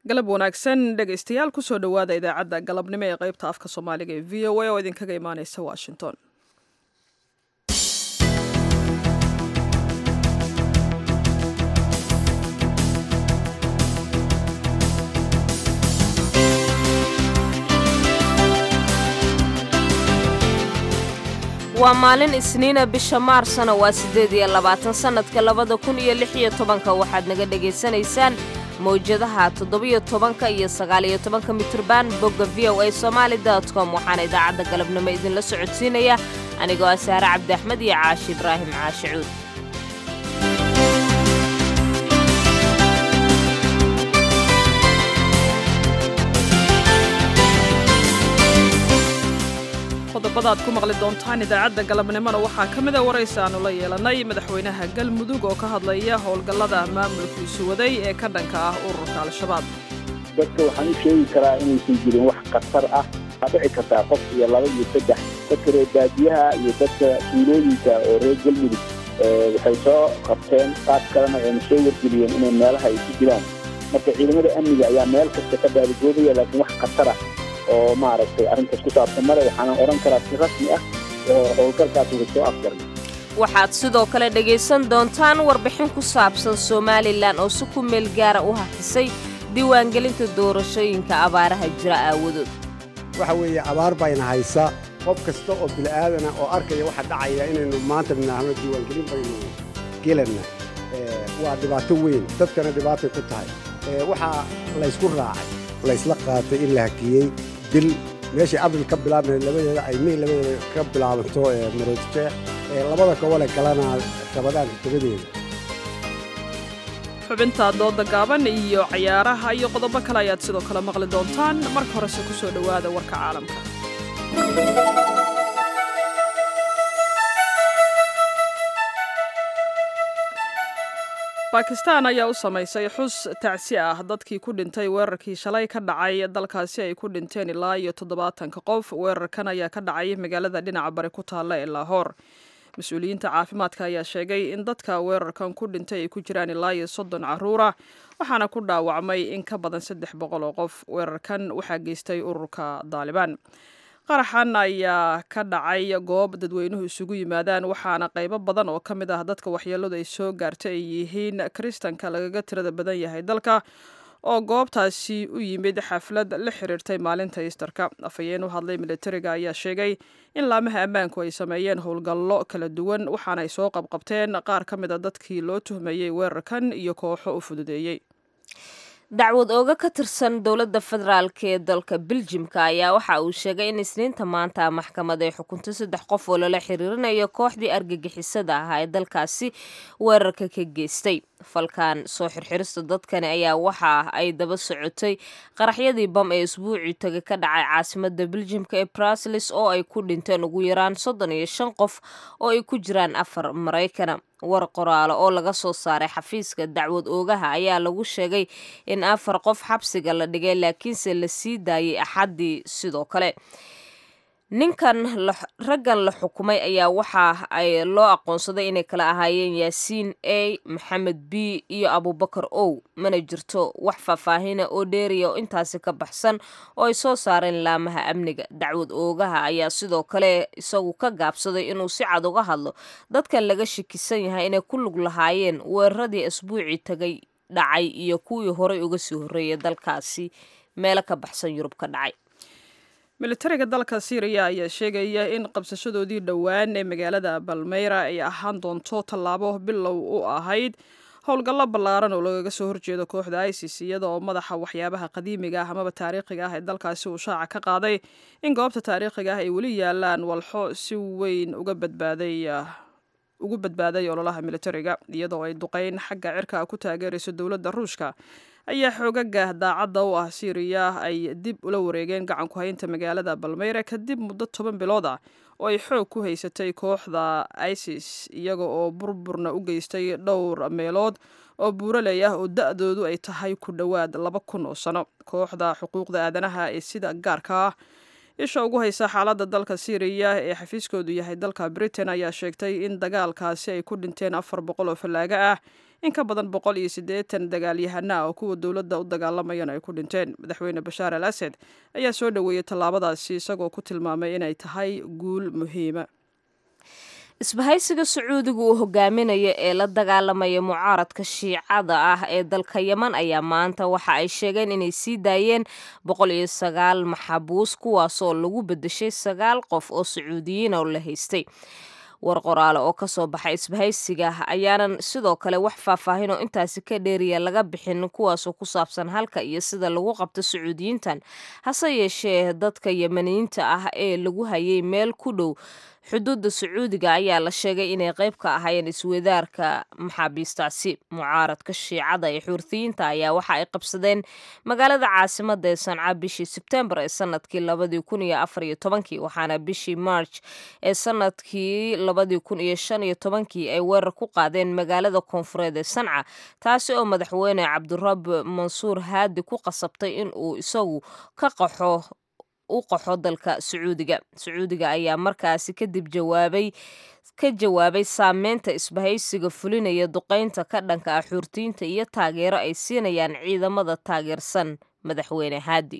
galab wanaagsan dhegaystayaal kusoo dhowaada idaacadda galabnimo ee qaybta afka soomaaliga ee v o a oo idinkaga imaaneysa washington waa maalin isniina bisha maarsna waa siddeed iyo labaatan sannadka labada kun iyo lix iyo tobanka waxaad naga dhegaysanaysaan mawjadaha toddobiyo tobanka iyo sagaaliyo tobanka mitrban bogga v o a somaali dot com waxaana idaacadda galabnimo idinla socodsiinaya anigoo ah saare cabdi axmed iyo caashi ibraahim caashi cuud qodobada aad ku maqli doontaan idaacadda galabnimona waxaa ka mida waraysi aanu la yeelannay madaxweynaha galmudug oo ka hadlaya howlgallada maamulkiisu waday ee ka dhanka ah ururka al-shabaab dadka waxaan u sheegi karaa inaysan jirin wax khatar ah waa dhici kartaa qof iyo laba iyo saddex dadka reer baadiyaha iyo dadka tuulooyinka oo reer galmudug waxay soo qabteen qaad kalena ayna soo wargeliyeen inay meelaha ay ku jiraan marka ciidamada amniga ayaa meel kasta ka baaligoodaya laakiin wax khatar ah oo maaragtay arrintaas ku saabsan male waxaanan odhan karaa si rasmi ah oo howlgalkaas uga soo afjarnay waxaad sidoo kale dhegaysan doontaan warbixin ku saabsan somalilan oo si ku meel gaara u hafisay diiwaangelinta doorashooyinka abaaraha jira aawadood waxa weeye abaar bayna haysa qof kasta oo bila'aadana oo arkaya waxa dhacaya inaynu maanta nidhaahno diiwaangelin baynu gelanna waa dhibaato weyn dadkana dhibaatay ku tahay waxaa laysku raacay laysla qaatay in la hakiyey dil meeshay abril ka bilaabmay labadeeda ay mey labadeeda ka bilaabanto maroodjeex ee labada gobole galana rabadaanka tobadeeda xubinta dooda gaaban iyo cayaaraha iyo qodobo kale ayaad sidoo kale maqli doontaan marka horese ku soo dhowaada warka caalamka bakistan ayaa u samaysay xus tacsi ah dadkii ku dhintay weerarkii shalay ka dhacay dalkaasi ay ku dhinteen ilaa iyo toddobaatanka qof weerarkan ayaa ka dhacay magaalada dhinaca bari ku taalla ee laahoor mas-uuliyiinta caafimaadka ayaa sheegay in dadka weerarkan ku dhintay ay ku jiraan ilaa iyo soddon carruura waxaana ku dhaawacmay in ka badan saddex boqol oo qof weerarkan waxaa geystay ururka daalibaan qaraxan ayaa ka dhacay goob dadweynuhu isugu yimaadaan waxaana qaybo badan oo ka mid ah dadka waxyeeladu ay soo gaartay ay yihiin kiristanka lagaga tirada badan yahay dalka oo goobtaasi u yimid xaflad la xiriirtay maalinta iistarka afhayeen u hadlay militariga ayaa sheegay in laamaha ammaanku ay sameeyeen howlgallo kala duwan waxaana ay soo qabqabteen qaar ka mid a dadkii loo tuhmayey weerarkan iyo kooxo u fududeeyey dacwad ooga ka tirsan dowladda federaalk ee dalka beljimka ayaa waxa uu sheegay in isniinta maanta maxkamad ay xukuntay saddex qof oo lala xiriirinayo kooxdii argagixisada ahaa ee dalkaasi weerarka ka geystay falkan soo xirxirista dadkani ayaa waxa ay daba socotay qaraxyadii bam ee isbuucii taga ka dhacay caasimada beljimka ee bruslis oo ay ku dhinteen ugu yaraan soddon iyo shan qof oo ay ku jiraan afar maraykana war qoraalo oo laga soo saaray xafiiska dacwad oogaha ayaa lagu sheegay in afar qof xabsiga la dhigay laakiinse la sii daayay axaddii sidoo kale ninkan raggan la xukumay ayaa waxa ay loo aqoonsaday inay kala ahaayeen yaasiin a maxamed b iyo abubakar ow mana jirto wax faahfaahina oo dheeriya oo intaasi ka baxsan oo ay soo saareen laamaha amniga dacwad oogaha ayaa sidoo kale isagu ka gaabsaday inuu si cad uga hadlo dadkan laga shakisan yahay inay ku lug lahaayeen weeraradii asbuucii tagay dhacay iyo kuwii horay uga sii horreeyay dalkaasi meelo ka baxsan yurub ka dhacay militariga dalka syriya ayaa sheegaya in qabsashadoodii dhowaan ee magaalada balmeyra ay ahaan doonto tallaabo bilow u ahayd howlgallo ballaaran oo lagaga soo horjeedo kooxda isis iyada oo madaxa waxyaabaha qadiimiga ah amaba taariikhiga ah ee dalkaasi uu shaaca ka qaaday in goobta taariikhiga ah ay weli yaalaan walxo si weyn uga badbaaday ugu badbaaday ololaha militariga iyadoo ay duqeyn xagga cirka ku taageerayso dowladda ruushka ayaa xoogaga daacadda u ah syriya ay dib ula wareegeen gacanku haynta magaalada balmeyra kadib muddo toban bilood ah oo ay xoog ku haysatay kooxda isis iyaga oo burburna u geystay dhowr meelood oo buuraley ah oo da-doodu ay tahay ku dhowaad laba kun oo sano kooxda xuquuqda aadanaha ee sida gaarka ah isha ugu haysa xaaladda dalka syriya ee xafiiskoodu yahay dalka britain ayaa sheegtay in dagaalkaasi ay ku dhinteen afar boqol oo fallaaga ah in ka badan boqol iyo siddeetan dagaalyahano ah oo kuwa dowladda u dagaalamayana ay ku dhinteen madaxweyne bashaar al asad ayaa soo dhoweeyey tallaabadaasi isagoo ku tilmaamay inay tahay guul muhiima isbahaysiga sacuudiga uu hogaaminayo ee la dagaalamaya mucaaradka shiicada ah ee dalka yeman ayaa maanta waxa ay sheegeen inay sii daayeen boqol iyo sagaal maxabuus kuwaasoo lagu bedeshay sagaal qof oo sacuudiyiin oo la haystay war qoraale oo kasoo baxay isbahaysiga ayaanan sidoo kale wax faahfaahin oo intaasi ka dheeriya laga bixin kuwaasoo ku saabsan halka iyo sida lagu qabto sacuudiyiintan hase yeeshee dadka yemaniyiinta ah ee lagu hayay meel ku dhow xuduudda sacuudiga ayaa la sheegay inay qayb ka ahaayeen iswadaarka maxaabiistaasi mucaaradka shiicada ee xuurtiyiinta ayaa waxa ay qabsadeen magaalada caasimada ee sanca bishii sebtembar ee sanadkii labadii kun iyo afar iyo tobankii waxaana bishii march ee sanadkii labadii kun iyo shan iyo tobankii ay weerar ku qaadeen magaalada koonfureed ee sanca taasi oo madaxweyne cabdirab mansuur haadi ku qasabtay in uu isagu ka qaxo u qaxo dalka sacuudiga sacuudiga ayaa markaasi kadib jawaabay ka jawaabay saameynta isbahaysiga fulinaya duqeynta ka dhanka ah xuurtiyiinta iyo taageero ay siinayaan ciidamada taageersan madaxweyne haadi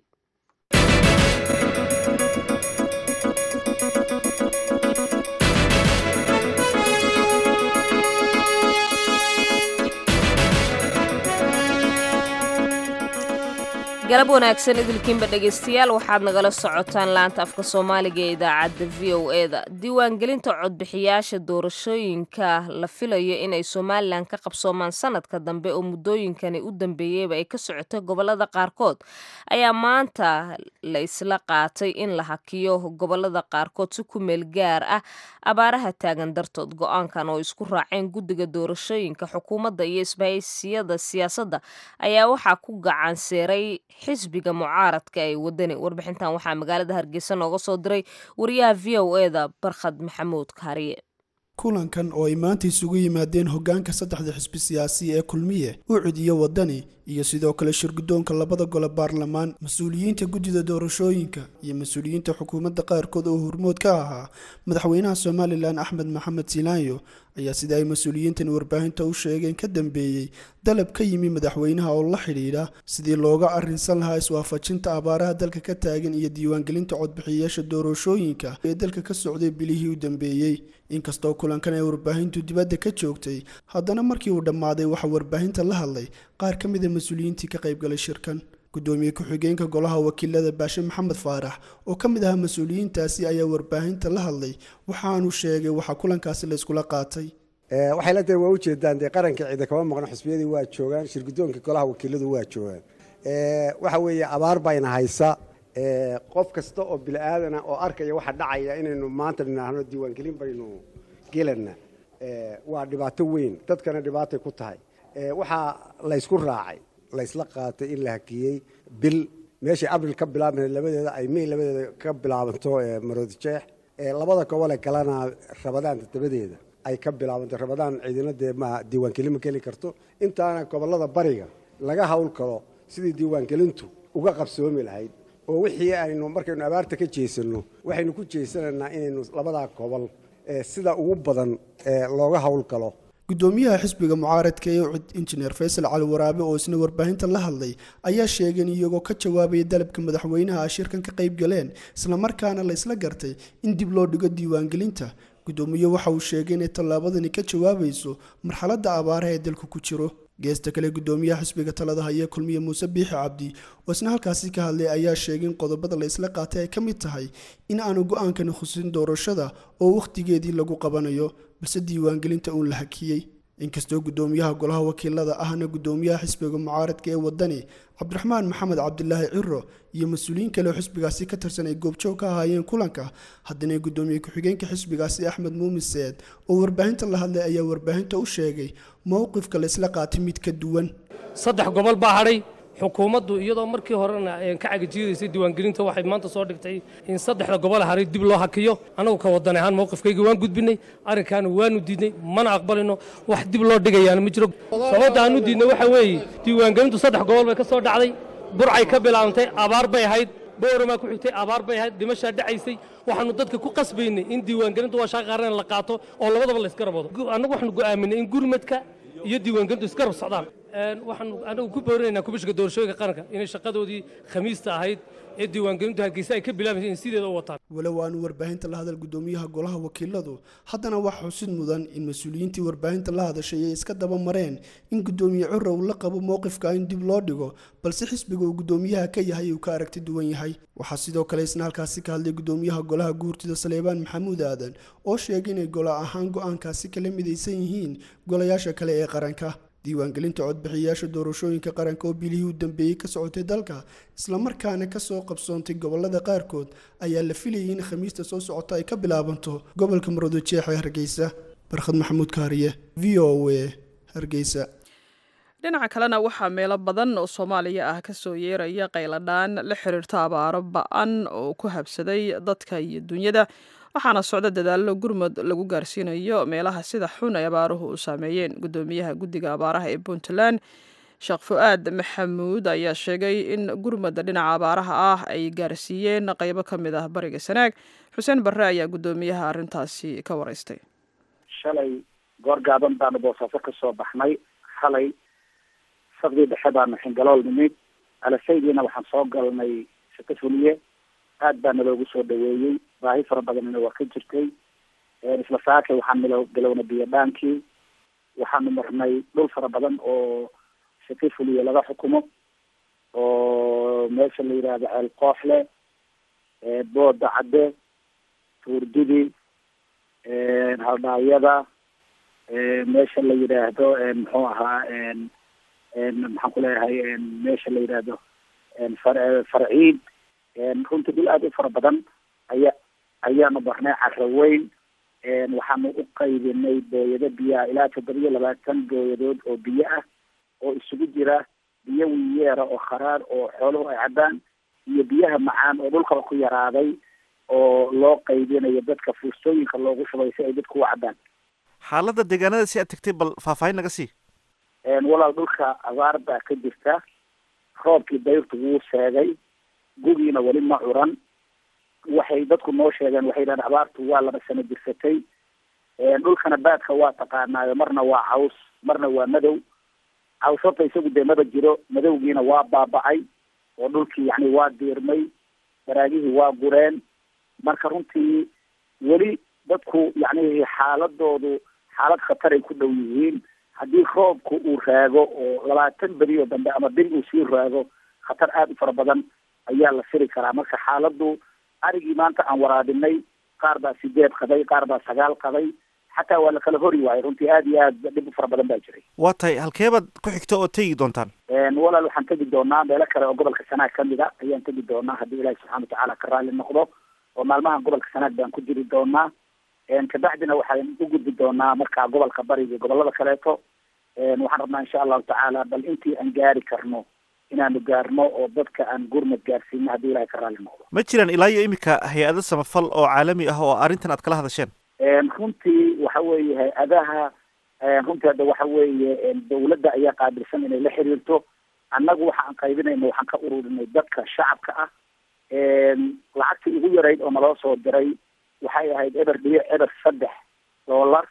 galab wanaagsan idilkiinba dhegaystayaal waxaad nagala socotaan laanta afka soomaaliga ee idaacadda v o e da diiwaangelinta codbixiyaasha doorashooyinka la filayo inay somalilan ka qabsoomaan sanadka dambe oo muddooyinkani u dambeeyeyba ay ka socotay gobolada qaarkood ayaa maanta la isla qaatay in la hakiyo gobolada qaarkood si ku meel gaar ah abaaraha taagan dartood go-aankan oo isku raaceen guddiga doorashooyinka xukuumadda iyo isbahaysiyada siyaasadda ayaa waxaa ku gacan seeray xisbiga mucaaradka ee wadani warbixintan waxaa magaalada hargeysa nooga soo diray wariyaha v o e da barkhad maxamuud kaariye kulankan oo ay maanta isugu yimaadeen hoggaanka saddexda xisbi siyaasi ee kulmiye ucud iyo wadani iyo sidoo kale shirguddoonka labada gole baarlamaan mas-uuliyiinta guddida doorashooyinka iyo mas-uuliyiinta xukuumadda qaarkood oo hormood ka ahaa madaxweynaha somalilan axmed maxamed silaanyo ayaa sida ay mas-uuliyiintan warbaahinta u sheegeen ka dambeeyey dalab ka yimi madaxweynaha oo la xidhiidha sidii looga arrinsan lahaa iswaafajinta abaaraha dalka ka taagan iyo diiwaangelinta codbixiyayaasha doorashooyinka ee dalka ka socday bilihii u dambeeyey inkastoo kulankan ay warbaahintu dibadda ka joogtay haddana markii uu dhammaaday waxaa warbaahinta la hadlay qaar ka mida mas-uuliyiintii ka qaybgalay shirkan gudoomiye ku-xigeenka golaha wakiilada baashe maxamed faarax oo ka mid ahaa mas-uuliyiintaasi ayaa warbaahinta la hadlay waxaanu sheegay waxaa kulankaasi la iskula qaatay waxay la tahay waa ujeedaan dee qarankii ciida kama maqno xisbiyadii waa joogaan shirguddoonka golaha wakiiladu waa joogaan waxa weeye abaar bayna haysa qof kasta oo bili-aadana oo arkaya waxa dhacaya inaynu maanta nidhaahno diiwaangelin baynu gelana waa dhibaato weyn dadkana dhibaatay ku tahay waxaa laysku raacay laysla qaatay in la hakiyey bil meeshay abril ka bilaabmay labadeeda ay may labadeeda ka bilaabanto maroodijeex labada gobole kalena rabadaan dabadeeda ay ka bilaabanto rabadaan ciidina dee ma diiwaangelin ma geli karto intaana gobolada bariga laga hawl kalo sidii diiwaangelintu uga qabsoomi lahayd oo wixii aynu markaynu abaarta ka jeesanno waxaynu ku jeesanaynaa inaynu labadaa gobol sida ugu badan looga hawl galo gudoomiyaha xisbiga mucaaradka ee ucud injineer faysal cali waraabe oo isna warbaahinta la hadlay ayaa sheegeen iyagoo ka jawaabaya dalabka madaxweynaha a shirkan ka qayb galeen islamarkaana la isla gartay in dib loo dhigo diiwaangelinta gudoomiye waxa uu sheegay inay tallaabadani ka jawaabayso marxaladda abaaraha ee dalku ku jiro geesta kale gudoomiyaha xisbiga talada haya kulmiye muuse biixi cabdi oo isna halkaasi ka hadlay ayaa sheegay in qodobada la isla qaatay ay ka mid tahay in aanu go-aankani khusin doorashada oo wakhtigeedii lagu qabanayo balse diiwaangelinta uun la hakiyey inkastoo gudoomiyaha golaha wakiilada ahna gudoomiyaha xisbiga mucaaradka ee wadani cabdiraxmaan maxamed cabdilaahi ciro iyo mas-uuliyiin kale oo xisbigaasi ka tirsan ay goobjoog ka ahaayeen kulanka haddana gudoomiye ku-xigeenka xisbigaasi axmed muumin seed oo warbaahinta la hadlay ayaa warbaahinta u sheegay mowqifka la isla qaatay mid ka duwan saddex gobol baa hadhay xukuumaddu iyadoo markii horena ka cagajiidaysay diiwaangelinta waxay maanta soo dhigtay in saddexda gobol haray dib loo hakiyo annagu ka wadan ahaan mowqifkayga waan gudbinay arrinkaana waanu diidnay mana aqbalino wax dib loo dhigayaana ma jiro sababta aanu diidnay waxa weeye diiwaangelintu saddex gobol bay ka soo dhacday burcay ka bilaabantay abaar bay ahayd booramaa ku xigtay abaar bay ahayd dhimashaa dhacaysay waxaanu dadka ku qasbaynay in diiwaangelinta waa shaqa qaran la qaato oo labadaba la iska raboodo annagu waxaanu go'aaminay in gurmadka iyo diiwaangelintu iska rab socdaan waxaanu anagu ku boorinaynaa kubishka doorashooyinka qaranka inay shaqadoodii khamiista ahayd ee diiwaangelintu hargeysa ay ka bilaabaysa in sideeda u wataan walow aanu warbaahinta la hadal gudoomiyaha golaha wakiiladu haddana waxaa xusid mudan in mas-uuliyiintii warbaahinta la hadashay ay iska daba mareen in gudoomiye cura uu la qabo mowqifka in dib loo dhigo balse xisbiga uu gudoomiyaha ka yahay uu ka aragti duwan yahay waxaa sidoo kale isna halkaasi ka hadlay gudoomiyaha golaha guurtida saleebaan maxamuud aadan oo sheegay inay gola ahaan go-aankaasi kala midaysan yihiin golayaasha kale ee qaranka diiwaangelinta codbixiyayaasha doorashooyinka qaranka oo bilihii u dambeeyey ka socotay dalka islamarkaana kasoo qabsoontay gobolada qaarkood ayaa la filayay in khamiista soo socota ay ka bilaabanto gobolka maroodijeex ee hargeysa barkhad maxamuud kaariye v o a hargeysa dhinaca kalena waxaa meelo badan oo soomaaliya ah kasoo yeeraya qayladhaan la xiriirta abaaro ba-an oo ku habsaday dadka iyo dunyada waxaana socda dadaallo gurmud lagu gaarsiinayo meelaha sida xun ay abaaruhu u saameeyeen gudoomiyaha guddiga abaaraha ee puntland sheekh fu-aad maxamuud ayaa sheegay in gurmudda dhinaca abaaraha ah ay gaarsiiyeen qaybo ka mid ah bariga sanaag xuseen barre ayaa guddoomiyaha arrintaasi ka waraystay shalay goor gaaban baanu boosaaso ka soo baxnay xalay saqdii dhexe baanu xingalool nimid alasaydiina waxaan soo galnay shako fuliye aad baa naloogu soo dhaweeyey baahi fara badanina waa ka jirtay isla saakay waxaan milo bilownay biyo dhaankii waxaanu marnay dhul fara badan oo shaki fuliye laga xukumo oo meesha la yidhaahdo ceel kooxle booda cadde tuurdidi haldhaawyada meesha la yidhaahdo muxuu ahaa maxaan ku leeyahay meesha la yidhaahdo far farciid runtii dhul aada u fara badan aya ayaanu barnay caro weyn waxaanu u qaybinay booyado biyaha ilaa toddobiyo labaatan booyadood oo biyo ah oo isugu jira biyo wiyeera oo kharaar oo xooluhu ay cabbaan iyo biyaha macaan oo dhulkaba ku yaraaday oo loo qaybinayo dadka fuustooyinka loogu shubay si ay dadku u cabbaan xaaladda deegaanada si aad tegtay bal faahfaahin naga sii walaal dhulka abaar baa ka jirta roobkii dayrtu wuu seegay gugiina weli ma curan waxay dadku noo sheegeen waxay yidhahdeen abaartu waa laba sano jirsatay dhulkana baadka waa taqaanaayo marna waa caws marna waa madow caws horta isagu dee maba jiro madowgiina waa baaba'ay oo dhulkii yani waa diirmay baraagihii waa gureen marka runtii weli dadku yani xaaladoodu xaalad khataray ku dhow yihiin haddii roobku uu raago oo labaatan beri oo dambe ama bil uu sii raago khatar aada u fara badan ayaa la firi karaa marka xaaladdu arigii maanta aan waraabinay qaar baa sideed qaday qaar baa sagaal qaday xataa waa la kala hori waayay runtii aada iyo aad dhib u fara badan baa jiray waa tahay halkeebaad ku xigta oo tegi doontaan walaal waxaan tegi doonaa meelo kale oo gobolka sanaag kamid a ayaan tegi doonaa haddii ilaahi subxana watacaala ka raalli noqdo oo maalmahan gobolka sanaag baan ku jiri doonaa kabacdina waxaan u gudbi doonaa markaa gobolka bariga gobolada kaleeto waxaan rabnaa insha allahu tacaala bal intii aan gaari karno inaanu gaarno oo dadka aan gurmad gaarsiino haddii ilahay ka raalli noqdo ma jiraan ilaa iyo iminka hay-ado samafal oo caalami ah oo arrintan aad kala hadasheen runtii waxa weeye hay-adaha runtii hadda waxa weeye dawladda ayaa qaabilsan inay la xiriirto annagu waxa aan qaybinayna waxaan ka ururinay dadka shacabka ah lacagtii ugu yarayd oo naloo soo diray waxay ahayd eber dhibic eber saddex dollar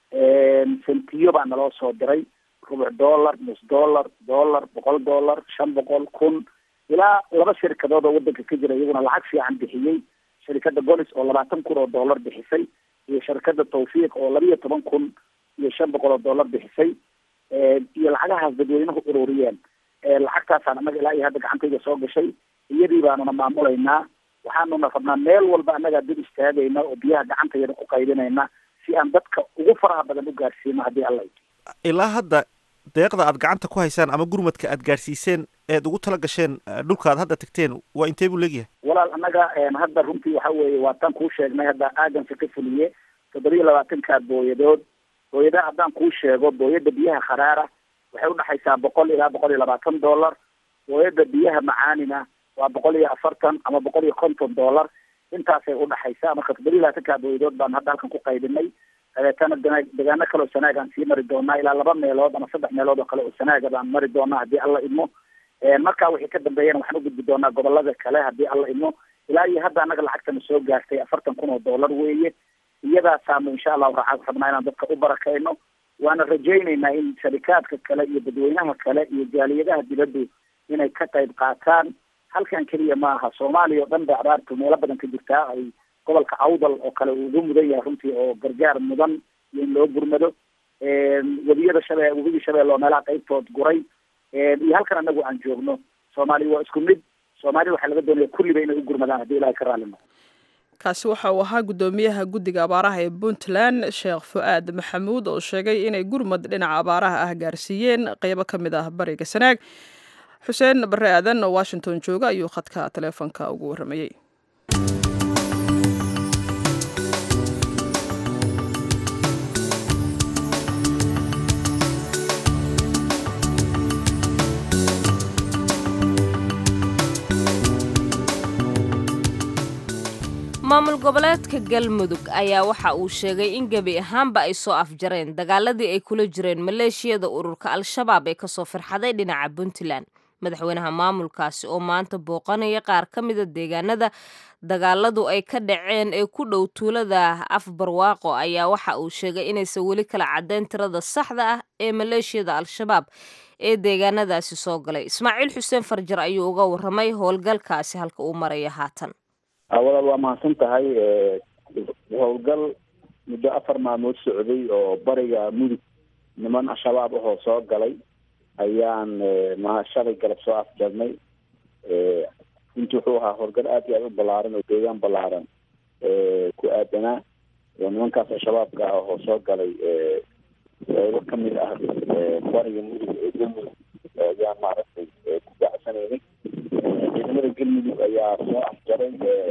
sentiyo baa naloo soo diray rubuc dollar nus dollar dollar boqol dollar shan boqol kun ilaa laba shirkadood oo wadanka ka jira iyaguna lacag fiican bixiyey shirkadda golis oo labaatan kun oo dollar bixisay iyo shirkadda tawfiiq oo laba iyo toban kun iyo shan boqol oo dollar bixisay iyo lacagahaas dadweynuhu ururiyeen lacagtaasaan annaga ilaa iyo hadda gacantayda soo gashay iyadii baanuna maamulaynaa waxaanuna rabnaa meel walba annagaa dib istaagayna oo biyaha gacantayada ku qaybinayna si aan dadka ugu faraha badan u gaarsiino haddii alla ilaa hadda deeqda aad gacanta ku haysaan ama gurmadka aad gaarsiiseen eed ugu tala gasheen dhulka aad hadda tagteen waa intee buu leegyahay walaal annaga hadda runtii waxa weeye waa tan kuu sheegnay hadda aaganka ka fuliye toddobiyo labaatanka booyadood booyadaha haddaan kuu sheego booyada biyaha kharaara waxay udhexaysaa boqol ilaa boqol iyo labaatan dollar booyada biyaha macaanina waa boqol iyo afartan ama boqol iyo konton dollar intaasay udhexaysaa marka toddobiyo labaatanka booyadood baan hadda halkan ku qaybinay dabeetana degaano kale oo sanaaga aan sii mari doonaa ilaa laba meelood ama saddex meelood oo kale oo sanaaga baan mari doonaa haddii alla idmo markaa wixii ka dambeeyana waxaan u gudbi doonaa gobolada kale haddii alla idmo ilaa iyo hadda annaga lacagtana soo gaartay afartan kun oo dollar weeye iyadaasaanu insha allahu raca rabnaa inaan dadka u barakayno waana rajaynaynaa in sharikaadka kale iyo dadweynaha kale iyo jaaliyadaha dibaddu inay ka qayb qaataan halkan keliya ma aha soomaaliya oo dhan bay abaartu meelo badan ka jirtaa ay gobolka awdal oo kale uu ugu mudan yahay runtii oo gargaar mudan iyo in loo gurmado webiyada shabe webigii shabeelle oo meelaha qaybtood guray iyo halkan anagu aan joogno soomaaliya waa isku mid soomaaliya waxaa laga doonaya kulliba inay u gurmadaan haddii ilahay ka raali noqo kaasi waxa uu ahaa guddoomiyaha guddiga abaaraha ee puntland sheekh fu-aad maxamuud oo sheegay inay gurmad dhinaca abaaraha ah gaarsiiyeen qeybo ka mid ah bariga sanaag xuseen barre aadan oo washington jooga ayuu khadka taleefonka ugu warramayey maamul goboleedka galmudug ayaa waxa uu sheegay in gebi ahaanba ay soo afjareen dagaaladii ay kula jireen maleeshiyada ururka al-shabaab ee kasoo firxaday dhinaca puntland madaxweynaha maamulkaasi oo maanta booqanaya qaar ka mida deegaanada dagaaladu ay ka dhaceen ee ku dhow tuulada afbarwaaqo ayaa waxa uu sheegay inaysan weli kala caddayn tirada saxda ah ee maleeshiyada al-shabaab ee deegaanadaasi soo galay ismaaciil xuseen farjar ayuu uga warramay howlgalkaasi halka uu maraya haatan walaal waa mahadsan tahay howlgal muddo afar maalmood socday oo bariga mudug niman al-shabaab ahoo soo galay ayaan ma shalay galab soo afjarnay inti wuxuu ahaa howlgal aad iyo aad u ballaaran oo deegaan ballaaran ku aadanaa oo nimankaas al-shabaabka ah oo soo galay qeybo kamid ah bariga mudug ee galmudug ayaan maaragtay ku bacsanaynay ciidamada galmudug ayaa soo afjaray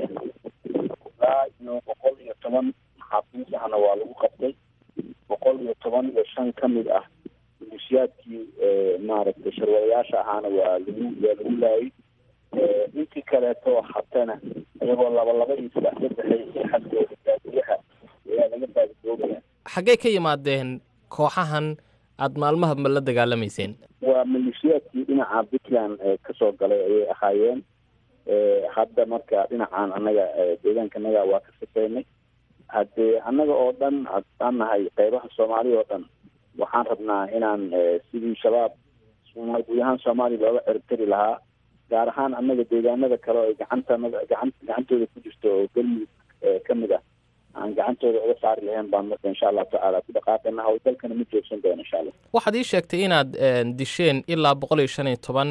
ilaa iyo boqol iyo toban maxaabiis ahna waa lagu qabtay boqol iyo toban iyo shan kamid ah milisiyaadkii maaragtay sharwadayaasha ahaana waa lagu waa lagu laayay intii kaleeto hatana iyagoo laba laba iyo saddex saddexay xadkooda baadiyaha ayaa laga baadidoobaya xaggee ka yimaadeen kooxahan aada maalmahaba la dagaalamayseen waa maleeshiyaadkii dhinaca puntland kasoo galay ayay ahaayeen hadda marka dhinacan annaga deegaanka annaga waa ka sifaynay haddee annaga oo dhan aan nahay qeybaha soomaaliya oo dhan waxaan rabnaa inaan sidii shabaab guud ahaan soomaaliya looga ciribtari lahaa gaar ahaan annaga deegaanada kale oo ay gacantanada gacan gacantooda ku jirto oo galmudug kamid ah aan gacantooda uga saari lahayn baan marka insha allahu tacaala ku dhaqaaqana howlgalkana ma joogsan doono insha allah waxaad ii sheegtay inaad disheen ilaa boqol iyo shan iyo toban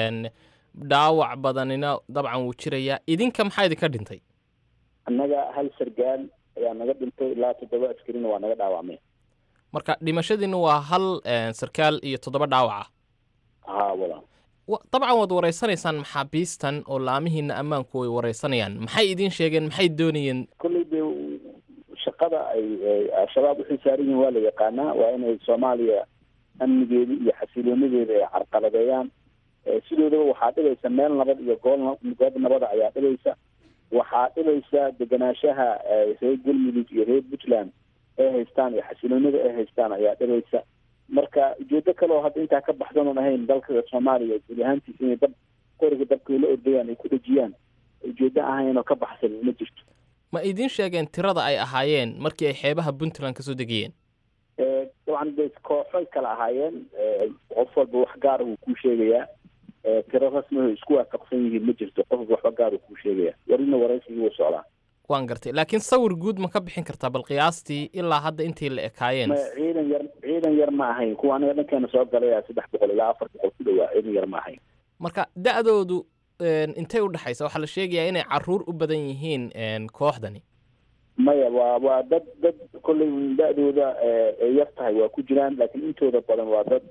dhaawac badanina dabcan wuu jirayaa idinka maxaa idinka dhintay annaga hal sargaal ayaa naga dhintay ilaa toddoba askarina waa naga dhaawacmay marka dhimashadiina waa hal sarkaal iyo toddoba dhaawac ah ha walaal dabcan waad wareysanaysaan maxaabiistan oo laamihiina ammaanku ay wareysanayaan maxay idiin sheegeen maxay doonayeen kolley dee shaqada ay al-shabaab uxil saaran yihiin waa la yaqaanaa waa inay soomaaliya amnigeeda iyo xasiloonadeeda ay carqaladeeyaan sidoodaba waxaa dhibaysa meel nabad iyo gool goob nabada ayaa dhibaysa waxaa dhibaysa deganaanshaha reer galmudug iyo reer puntland ay haystaan iyo xasiloonada ay haystaan ayaa dhibaysa marka ujeedo kale oo hadda intaa ka baxsan oon ahayn dalka soomaaliya guud ahaantiisa inay dab qoriga dabka la ordayaan ay ku dhejiyaan ujeedo ahayn oo ka baxsan ma jirto ma idiin sheegeen tirada ay ahaayeen markii ay xeebaha puntland kasoo degayeen dabcan de kooxoy kala ahaayeen qof walba wax gaara wuu kuu sheegayaa tiro rasmiho isku waafaqsan yihiin ma jirto qof waxba gaar uu kuu sheegaya warina waraysigii wuu socdaa waan gartay laakiin sawir guud ma ka bixin kartaa bal qiyaastii ilaa hadda intii la ekaayeen ciidan yar ciidan yar ma ahayn kuwa aniga dhankeena soo galaya saddex boqol ilaa afar boqol ku dhawaa ciidan yar ma ahayn marka da-doodu intay u dhexaysa waxaa la sheegayaa inay caruur u badan yihiin kooxdani maya waa waa dad dad kolley da-dooda ay yar tahay waa ku jiraan laakiin intooda badan waa dad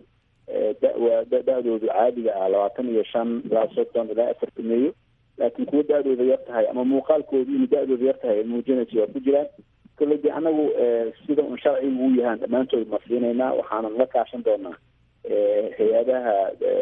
waa da-doodu caadiga ah labaatan iyo shan ilaa soddon ilaa afartameeyo laakiin kuwa da-dooda yar tahay ama muuqaalkoodu inay da-dooda yar tahay muujinaysa waa ku jiraan kolley de anagu sida un sharcigu u yahaan dhammaantood ma siinaynaa waxaanan la kaashan doonaa hay-adaha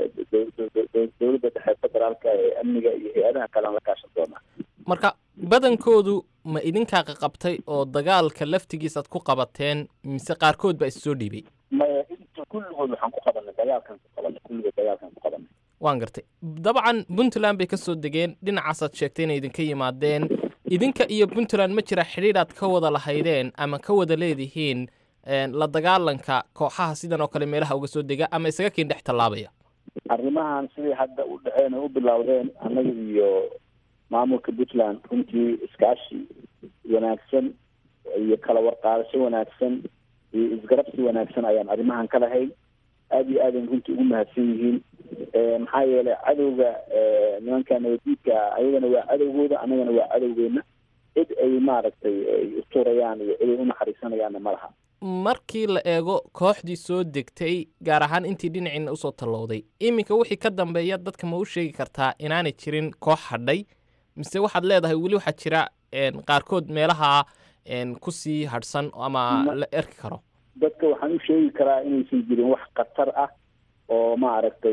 dowladda dhexe federaalka ee amniga iyo hay-adaha kale aan la kaashan doonaa marka badankoodu ma idinkaa qaqabtay oo dagaalka laftigiisaad ku qabateen mise qaarkood baa issoo dhiibay maya inta kulligood waxaan ku qabanay dagaalkan ku qabanay kulligood dagaalkan ku qabanay waan gartay dabcan puntland bay ka soo degeen dhinacaasaad sheegtay inay idinka yimaadeen idinka iyo puntland ma jira xidhiidhaad ka wada lahaydeen ama ka wada leedihiin la dagaalanka kooxaha sidan oo kale meelaha uga soo dega ama isaga kiin dhex tallaabaya arrimahan sidii hadda u dhaceen oo u bilowdeen annaga iyo maamulka puntland runtii iskaashi wanaagsan iyo kala warqaadasho wanaagsan iyo isgarabsi wanaagsan ayaan arrimahan ka lahayn aada iyo aadan runtii ugu mahadsan yihiin maxaa yeelay cadowga nimanka nabadiidka ayagana waa cadowgooda annagana waa cadowgeena cid ay maaragtay ay isturayaan iyo cid ay unaxariisanayaanna ma laha markii la eego kooxdii soo degtay gaar ahaan intii dhinaciina usoo tallowday iminka wixii ka dambeeya dadka ma u sheegi kartaa inaanay jirin koox hadhay mise waxaad leedahay weli waxaa jira qaarkood meelaha kusii hadhsan ama la erki karo dadka waxaan u sheegi karaa inaysan jirin wax khatar ah oo maaragtay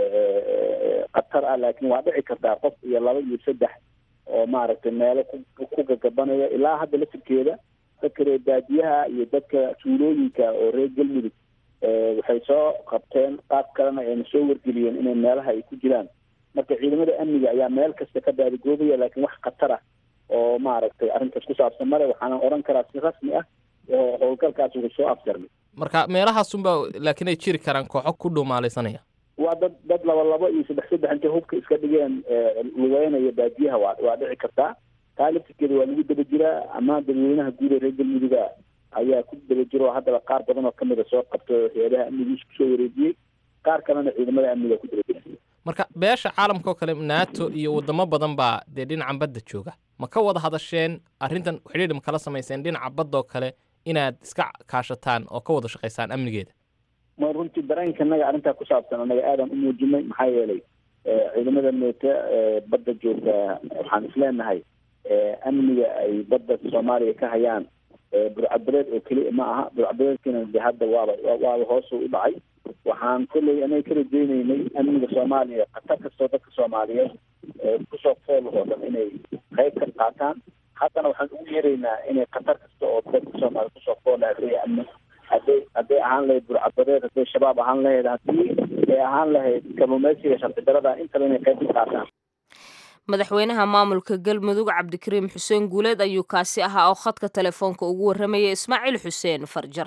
khatar ah laakiin waa dhici kartaa qof iyo laba iyo saddex oo maaragtay meelo ku gagabanaya ilaa hadda lafirkeeda dadka reer baadiyaha iyo dadka tuulooyinka oo reer galmudug waxay soo qabteen qaab kalena ayna soo wargeliyeen inay meelaha ay ku jiraan marka ciidamada amniga ayaa meel kasta ka baadigoobaya laakiin wax khatar ah oo maaragtay arrintaas ku saabsan male waxaana odhan karaa si rasmi ah oo howlgalkaas wuxuu soo afjarmay marka meelahaasunba laakiin ay jiri karaan kooxo ku dhumaalaysanaya waa dad dad laba labo iyo saddex saddex intay hubka iska dhigeen lugeynaya baadiyaha waa waa dhici kartaa taa laftirkeeda waa lagu daba jiraa ama dadweynaha guud ee reer galmuduga ayaa ku daba jiro oo haddaba qaar badan oo kamida soo qabto hay-adaha amnigiisa kusoo wareejiyey qaar kalena ciidamada amniga ku daba jira marka beesha caalamka oo kale nato iyo wadamo badan baa dee dhinacan badda jooga ma ka wada hadasheen arrintan xidhiidh ma kala samayseen dhinaca baddaoo kale inaad iska kaashataan oo ka wada shaqaysaan amnigeeda ma runtii dareenka naga arrintaa ku saabsan anaga aadan u muujinay maxaa yeelay ciidamada neeta badda joogta waxaan isleenahay amniga ay badda soomaaliya ka hayaan burcadbareed oo keliya ma aha burcadbareedkina de hadda waaba waaba hoos u dhacay waxaan kolley anaga ka rajeyneynay amniga soomaaliya khatar kastoo dadka soomaaliyeed kusoo foolahoo dhan inay qayb ka qaataan haddana waxaan ugu yeeraynaa inay khatar kasta oo dadka soomaaliya kusoo foolaha hadday amni hadday hadday ahaan lahayd burcadbareed hadday shabaab ahaan lahayd haddii ay ahaan lahayd kalluumeysiga sharci darada intaba inay qayb ka qaataan madaxweynaha maamulka galmudug cabdikariim xuseen guuleed ayuu kaasi ahaa oo khadka telefoonka ugu warramayay ismaaciil xuseen farjar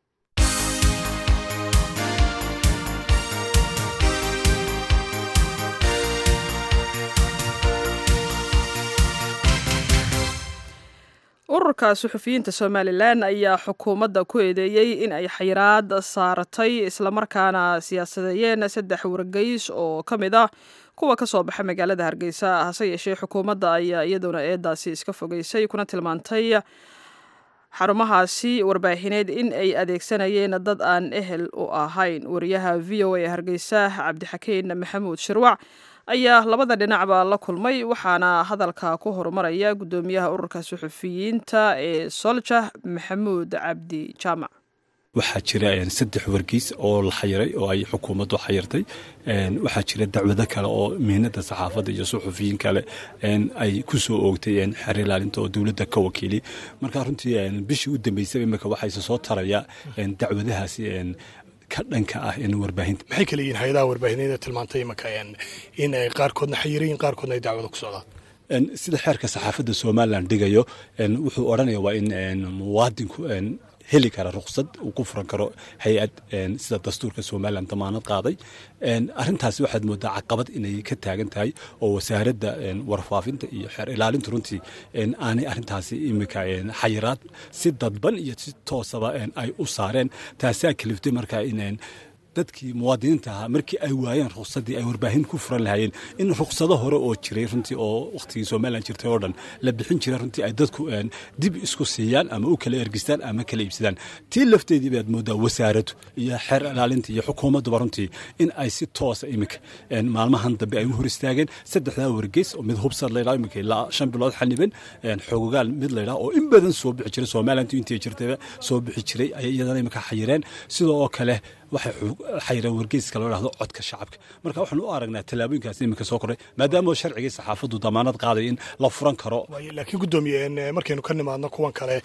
ururka suxufiyiinta somalilan ayaa xukuumadda ku eedeeyey in ay xayiraad saaratay islamarkaana siyaasadeeyeen saddex wargeys oo ka mid ah kuwa ka soo baxa magaalada hargeysa hase yeeshee xukuumadda ayaa iyaduna eedaasi iska fogeysay kuna tilmaantay xarumahaasi warbaahineed in ay adeegsanayeen dad aan ehel u ahayn wariyaha v o a ee hargeysa cabdixakiin maxamuud shirwac ayaa labada dhinacba la kulmay waxaana hadalka ku horumaraya guddoomiyaha ururka suxufiyiinta ee solja maxamuud cabdi jaamac waxaa jira saddex wargeys oo la xayiray oo ay xukuumaddu xayirtay waxaa jira dacwado kale oo mihnada saxaafadda iyo suxufiyiin kale ay ku soo oogtay xer ilaalinta oo dowladda ka wakiili marka runtii bishii u dambeysay imika waxayse soo taraya dacwadahaasi ka dhanka ah warbaahinta maxay kale yihiin hay-adaha warbaahineeda tilmaantay imika in ay qaarkoodna xayirayin qaarkoodna ay dacwado ku socdaan sida xeerka saxaafadda somalilan dhigayo wuxuu odhanaya waa in muwaadinku heli kara ruqsad uu ku furan karo hay-ad sida dastuurka somalilan damaanad qaaday arintaasi waxaad moodaa caqabad inay ka taagan tahay oo wasaaradda warfaafinta iyo xeer ilaalinta runtii aanay arintaasi imika xayiraad si dadban iyo si toosaba ay u saareen taasaa kaliftay markaa in dadkii muwaadiniinta ahaa markii ay waayeen ruqsadii ay warbaahin ku furan lahaayeen in ruqsado hore oo jiray runtii oo wakhtigii somalilan jirtay oo dhan la bixin jiray runtii ay dadku dib isku siiyaan ama u kala ergistaan ama kala iibsadaan tii lafteedii baad moodaa wasaaraddu iyo xeer ilaalinta iyo xukuumadduba runtii in ay si toosa imika maalmahan dambe ay u hor istaageen saddexdaa wargeys oo mid hubsad laydhaa imika ilaa shan bilood xaniban xogogaal mid laydhaa oo in badan soo bixi jiray somalilantu intay jirtayba soo bixi jiray ayay iyadana imika xayireen sidoo oo kale waxay xayireen wargeyska loo dhahdo codka shacabka marka waxaan u aragnaa tallaabooyinkaas iminka soo kordhay maadaama sharcigii saxaafaddu damaanad qaaday in la furan karo laakiin guddoomiye markaynu ka nimaadno kuwan kale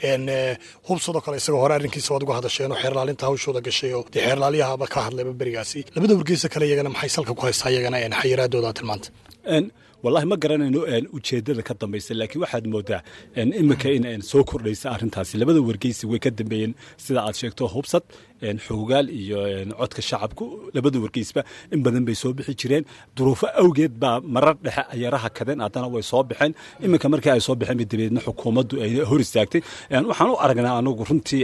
hubsadoo kale isagoo hore arrinkiisa waad uga hadasheen oo xeerlaalinta hawshooda gashay oo dee xeerlaaliyahaba ka hadlayba berigaasi labada wargeysa kale iyagana maxay salka ku haystaa iyagana xayiraadooda tilmaanta wallahi ma garanayno ujeedada ka dambaysa laakiin waxaad moodaa iminka in soo kordhaysa arrintaasi labada wargeysi way ka dambeeyeen sida aad sheegto hubsad xoogaal iyo codka shacabku labada wargeysba in badan bay soo bixi jireen duruufo awgeed baa marar dhexe ayaraha kadeen haddana way soo baxeen iminka markii ay soo baxeen dabeedna xukuumaddu ay hor istaagtay waxaan u aragnaa anagu runtii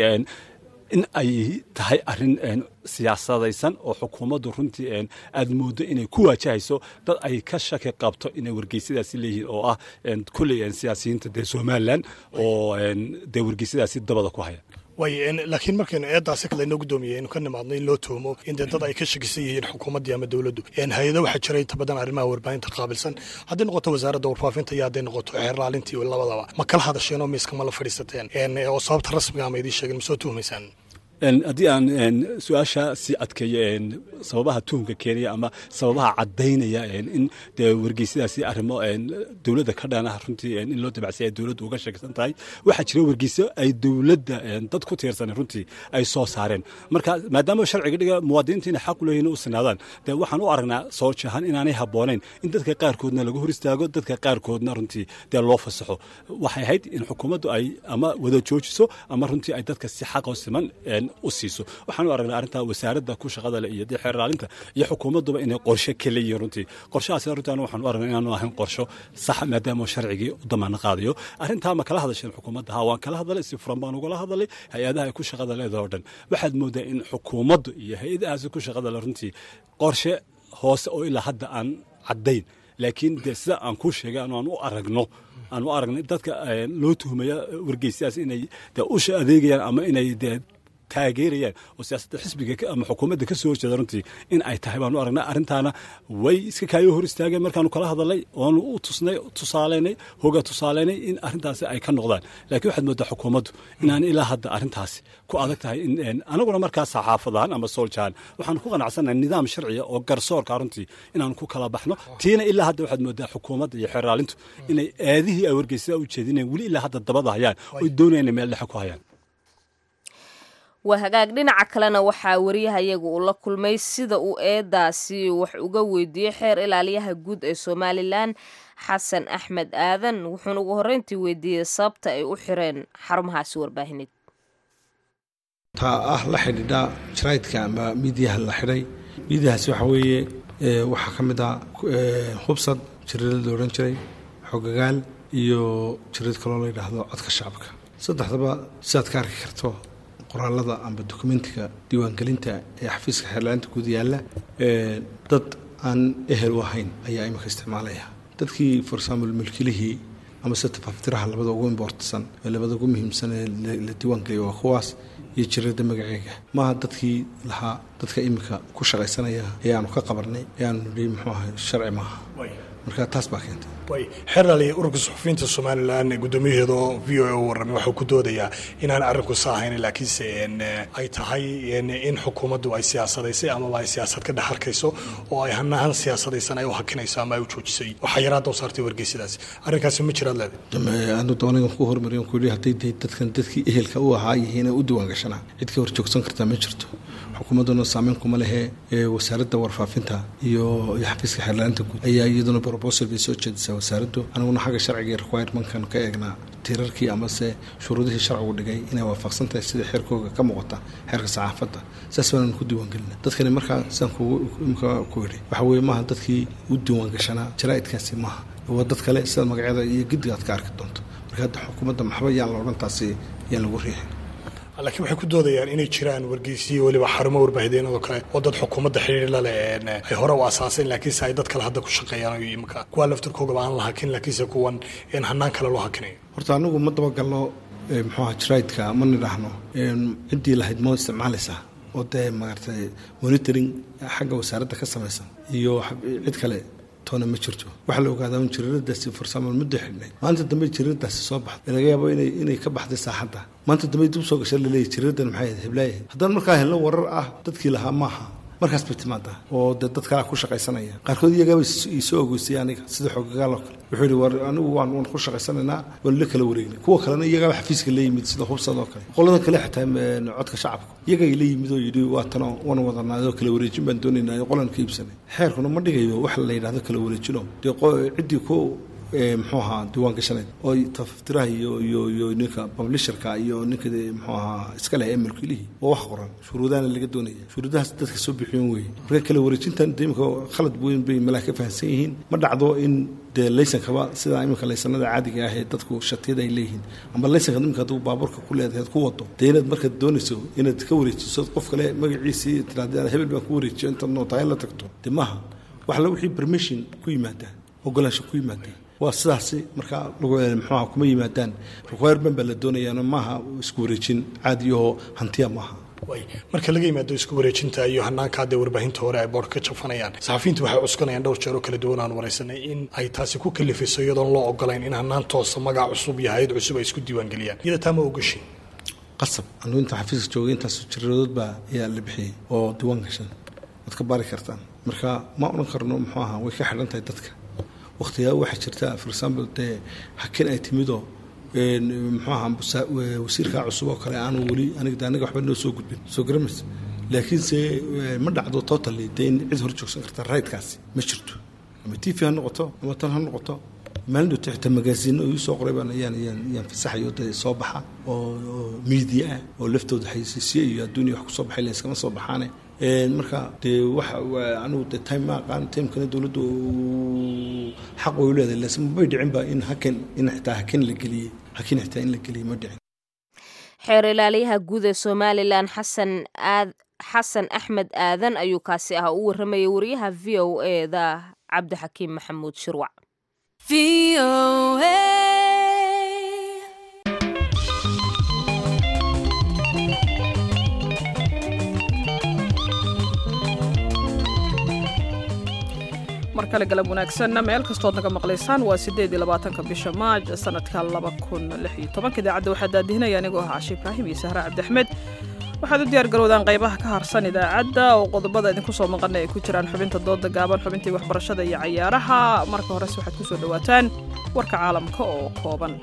in ay tahay arrin siyaasadaysan oo xukuumaddu runtii aad mooddo inay ku waajahayso dad ay ka shaki qabto inay wargeysyadaasi leeyihiin oo ah kulley siyaasiyiinta dee somalilan oo dee wargeysyadaasi dabada ku haya way laakiin markaynu eedaasi laynoo guddoomiye aynu ka nimaadno in loo tuhmo in dee dad ay ka shakisan yihiin xukuumaddii ama dowladdu hay-ado waxaa jira inta badan arrimaha warbaahinta qaabilsan hadday noqoto wasaaradda warfaafinta iyo hadday noqoto xeerlaalintii labadaba ma kala hadasheen oo miiska ma la fadhiisateen oo sababta rasmiga ama idiin sheegin ma soo tuhmaysaan haddii aan su-aasha sii adkeeyo sababaha tuhumka keenaya ama sababaha caddaynaya in dee wargeysyadaasi arrimo dowladda ka dhan ah runtii in loo dabacsay ay dowladdu uga sheegsan tahay waxaa jira wargeysyo ay dowladda dad ku tiirsan runtii ay soo saareen marka maadaama sharciga dhiga muwaadiniinta inay xaq u leeyihin u sinaadaan dee waxaan u aragnaa soo jahan inaanay habboonayn in dadka qaarkoodna lagu hor istaago dadka qaarkoodna runtii dee loo fasaxo waxay ahayd in xukuumaddu ay ama wada joojiso ama runtii ay dadka si xaqoo siman u siiso waxaan u aragnaa arrintaa wasaaradda ku shaqada leh iyo dee xeerlaalinta iyo xukuumadduba inay qorshe ka leeyihiin runtii qorshahaasi runtii anu waxaan u aragnaa inaanu ahayn qorsho saxa maadaama sharcigii u damaano qaadayo arrintaa ma kala hadasheen xukuumadda ha waan kala hadalay si furan baan ugala hadalay hay-adaha ay ku shaqada leedaha o dhan waxaad moodaa in xukuumaddu iyo hay-adahaasi ku shaqada leh runtii qorshe hoose oo ilaa hadda aan caddayn laakiin dee sida aan kuu sheegay anu aan u aragno aan u aragnay dadka loo tuhmaya wargeysyadaas inay dee usha adeegayaan ama inay dee taageerayaan oo siyaasadda xisbiga ama xukuumadda ka soo horjeeda runtii in ay tahay baanu aragnaa arrintaana way iska kaayo hor istaageen markaanu kala hadalnay oanu u tusnay tusaaleynay hoga tusaaleynay in arrintaasi ay ka noqdaan laakiin waxaad moodaa xukuumaddu inaan ilaa hadda arrintaasi ku adag tahay in anaguna markaa saxaafadahan ama sooljahan waxaanu ku qanacsannahay nidaam sharciya oo garsoorka runtii inaanu ku kala baxno tiina ilaa hadda waxaad moodaa xukuumadda iyo xeerlaalintu inay aadihii ay wargeysada u jeedinayaan weli ilaa hadda dabada hayaan oy doonayaan inay meel dhexe ku hayaan waa hagaag dhinaca kalena waxaa wariyahayaga uu la kulmay sida uu eedaasi wax uga weydiiyey xeer ilaaliyaha guud ee somalilan xasan axmed aadan wuxuuna ugu horreyntii weydiiyey sababta ay u xireen xarumahaasi warbaahineed taa ah la xidhiidha jaraydka ama miidiyaha la xidhay miidiyahaasi waxaa weeye waxaa ka mid ah hubsad jiradada la odhan jiray xogagaal iyo jirad kaloo la yidhaahdo codka shacabka saddexdaba sidaad ka arki karto qoraalada amba dokumentiga diiwaangelinta ee xafiiska xeerlaalinta guud yaalla dad aan ehel u ahayn ayaa imika isticmaalaya dadkii for example milkilihii ama se tafaftiraha labada ugu imbortsan ee labada ugu muhiimsan ee la diiwaangeliya waa kuwaas iyo jirada magaceega maaha dadkii lahaa dadka imika ku shaqaysanaya ee aanu ka qabanay ee aanu nihi muxuu ahay sharci maaha marka taas baa keentay xeerlaali ururka suxufiyiinta somalilan guddoomiyaheeda oo v o a u warramay waxuu ku doodayaa inaan arrinku sa ahayn laakiinse ay tahay in xukuumaddu ay siyaasadaysay amaba ay siyaasad ka dhex arkayso oo ay hanahan siyaasadaysan ay u hakinayso ama ay u joojisay waxaa yaraadda u saartay wargeysyadaasi arrinkaasi ma jiraad leedahay anu doonay ku hormariyan ku yidhi hadday dee dadkan dadkii ehelka u ahaa yihiin ee u diiwaan gashanaa cid ka horjoogsan kartaa ma jirto xukuumadduna saameyn kuma lehe wasaaradda warfaafinta iyo iyo xafiiska xeerlaalinta guud ayaa iyaduna proposal bay soo jeedisaa wasaaraddu aniguna xagga sharciga iyo requirementkan ka eegnaa tiirarkii amase shuruudihii sharcigu dhigay inay waafaqsan tahay sida xeerkooga ka muuqata xeerka saxaafadda saas baananu ku diiwaangelina dadkani markaa sidaan kuimka ku yidhi waxa weeye maaha dadkii u diiwaan gashanaa jaraa'idkaasi maaha waa dad kale sida magacyada iyo giddiga aad ka arki doonto marka hadda xukuumadda maxba yaan la odhan taasi yaan lagu riixin laakiin waxay ku doodayaan inay jiraan wargeysiyo weliba xarumo warbaahideennado kale oo dad xukuumadda xiriir la leh ay hore u asaaseen laakiinse ay dad kale hadda ku shaqeeyaan imika kuwa laftarkoogaba aan la hakin laakiinse kuwan in hanaan kale loo hakinayo horta anigu ma dabagalno muxuu aha jaraidka ma nidhaahno ciddii lahayd ma isticmaalaysaa oo dee maaragtay monitoring xagga wasaaradda ka samaysan iyo cid kale toona ma jirto waxaa la ogaadaa un jiriiradaasi farsamo muddo xidhnay maanta dambe jiriiradaasi soo baxday laga yaabo inay inay ka baxday saaxadda maanta dambe dib soo gasha laleeyahy jiriiradan maxay ahayd heblaaya haddaan markaa helno warar ah dadkii lahaa maaha markaas bay timaadaa oo dee dad kalea ku shaqaysanaya qaarkood iyagaaba isoo ogeystay aniga sida xoogagaal oo kale wuxuu yidhi war anigu waan waan ku shaqaysanaynaa waan la kala wareegnay kuwa kalena iyagaaba xafiiska la yimid sida hubsad oo kale qoladan kale xitaa codka shacabka iyagay la yimid oo yidhi waa tanoo wan wadanaadoo kala wareejin baan doonaynaa qolan ka iibsanay xeerkuna ma dhigayo wax la yidhahdo kala wareejino dee ciddii ku muxuu ahaa diiwaan gashanayd oo taftiraha iyo iyo iyo ninka publisherka iyo ninka muxuu ahaa iska leh emelkilihii oo wax qoran shuruudahana laga doonaya shuruudahaas dadka soo bixiyon weeye marka kala wareejintan de imika khalad weyn bay malaa ka fahamsan yihiin ma dhacdo in dee laysankaba sida iminka laysanada caadiga ah ee dadku shatiyada ay leeyihiin ama laysanka iminka hadduu baabuurka ku leedahay ku wado dee inaad markaad doonayso inaad ka wareejiso qof kale magaciisii tiraada hebel baan ku wareejiyo intaad nootahay la tagto dee maaha waxla wixii permission ku yimaada ogolaansho ku yimaada waa sidaasi markaa mxuuha kuma yimaadaan requirement baa la doonayaano maaha isku wareejin caadiyahoo hantiya maaha marka laga yimaado isku wareejinta iyo hanaanka hadee warbaahinta hore ay boorka ka jafanayaan saxafiyiintu waxay cuskanayaan dhowr jeer oo kala duwan aan waraysanay in ay taasi ku kalifiso iyadoon loo ogolayn in hanaan toosa magac cusub iyo hay-ad cusub ay isku diiwaangeliyaan iyada taa ma ogashin qasab anu inta xafiiska joogay intaas jiradood baa ayaa la bixiyey oo diiwaan gashan waad ka baari kartaan marka ma odhan karno muxuu ahaa way ka xidhan tahay dadka waqtigaa waxaa jirta for example dee hakin ay timidoo muxuu ahaa wasiirkaa cusub oo kale aanu weli aniga de aniga waxba noo soo gudbin soo garamas laakiinse ma dhacdo totally dee in cid hor joogsan karta raydkaasi ma jirto ama t v ha noqoto ama tan ha noqoto maalin dhowta xitaa magaasiino ii soo qoray baan ayaan ayaan ayaan fasaxayo dee soo baxa oo media ah oo laftooda xaysiisiye iyo adduuniya wax kusoo baxay layskama soo baxaane marka dee waxa anugu de time ma aqaan timekana dowladdu xaq way leedahay laakiin mabay dhicinba in hakan in xitaa hakan la geliyey hakin xitaa in la geliyey ma dhicin xeer ilaaliyaha guud ee somalilan xasan aad xasan axmed aadan ayuu kaasi ah u warramayay wariyaha v o e da cabdixakiim maxamuud shirwac mar kale galab wanaagsanna meel kastood naga maqlaysaan waa siddeed iyo labaatanka bisha maaj sanadka laba kun lix iyo tobanka idaacadda waxaa daadihinaya anigoo ah cashi ibraahim iyo sahre cabdiaxmed waxaad u diyaar garowdaan qaybaha ka harsan idaacadda oo qodobada idinku soo maqana ay ku jiraan xubinta dooda gaaban xubintii waxbarashada iyo cayaaraha marka horese waxaad ku soo dhowaataan warka caalamka oo kooban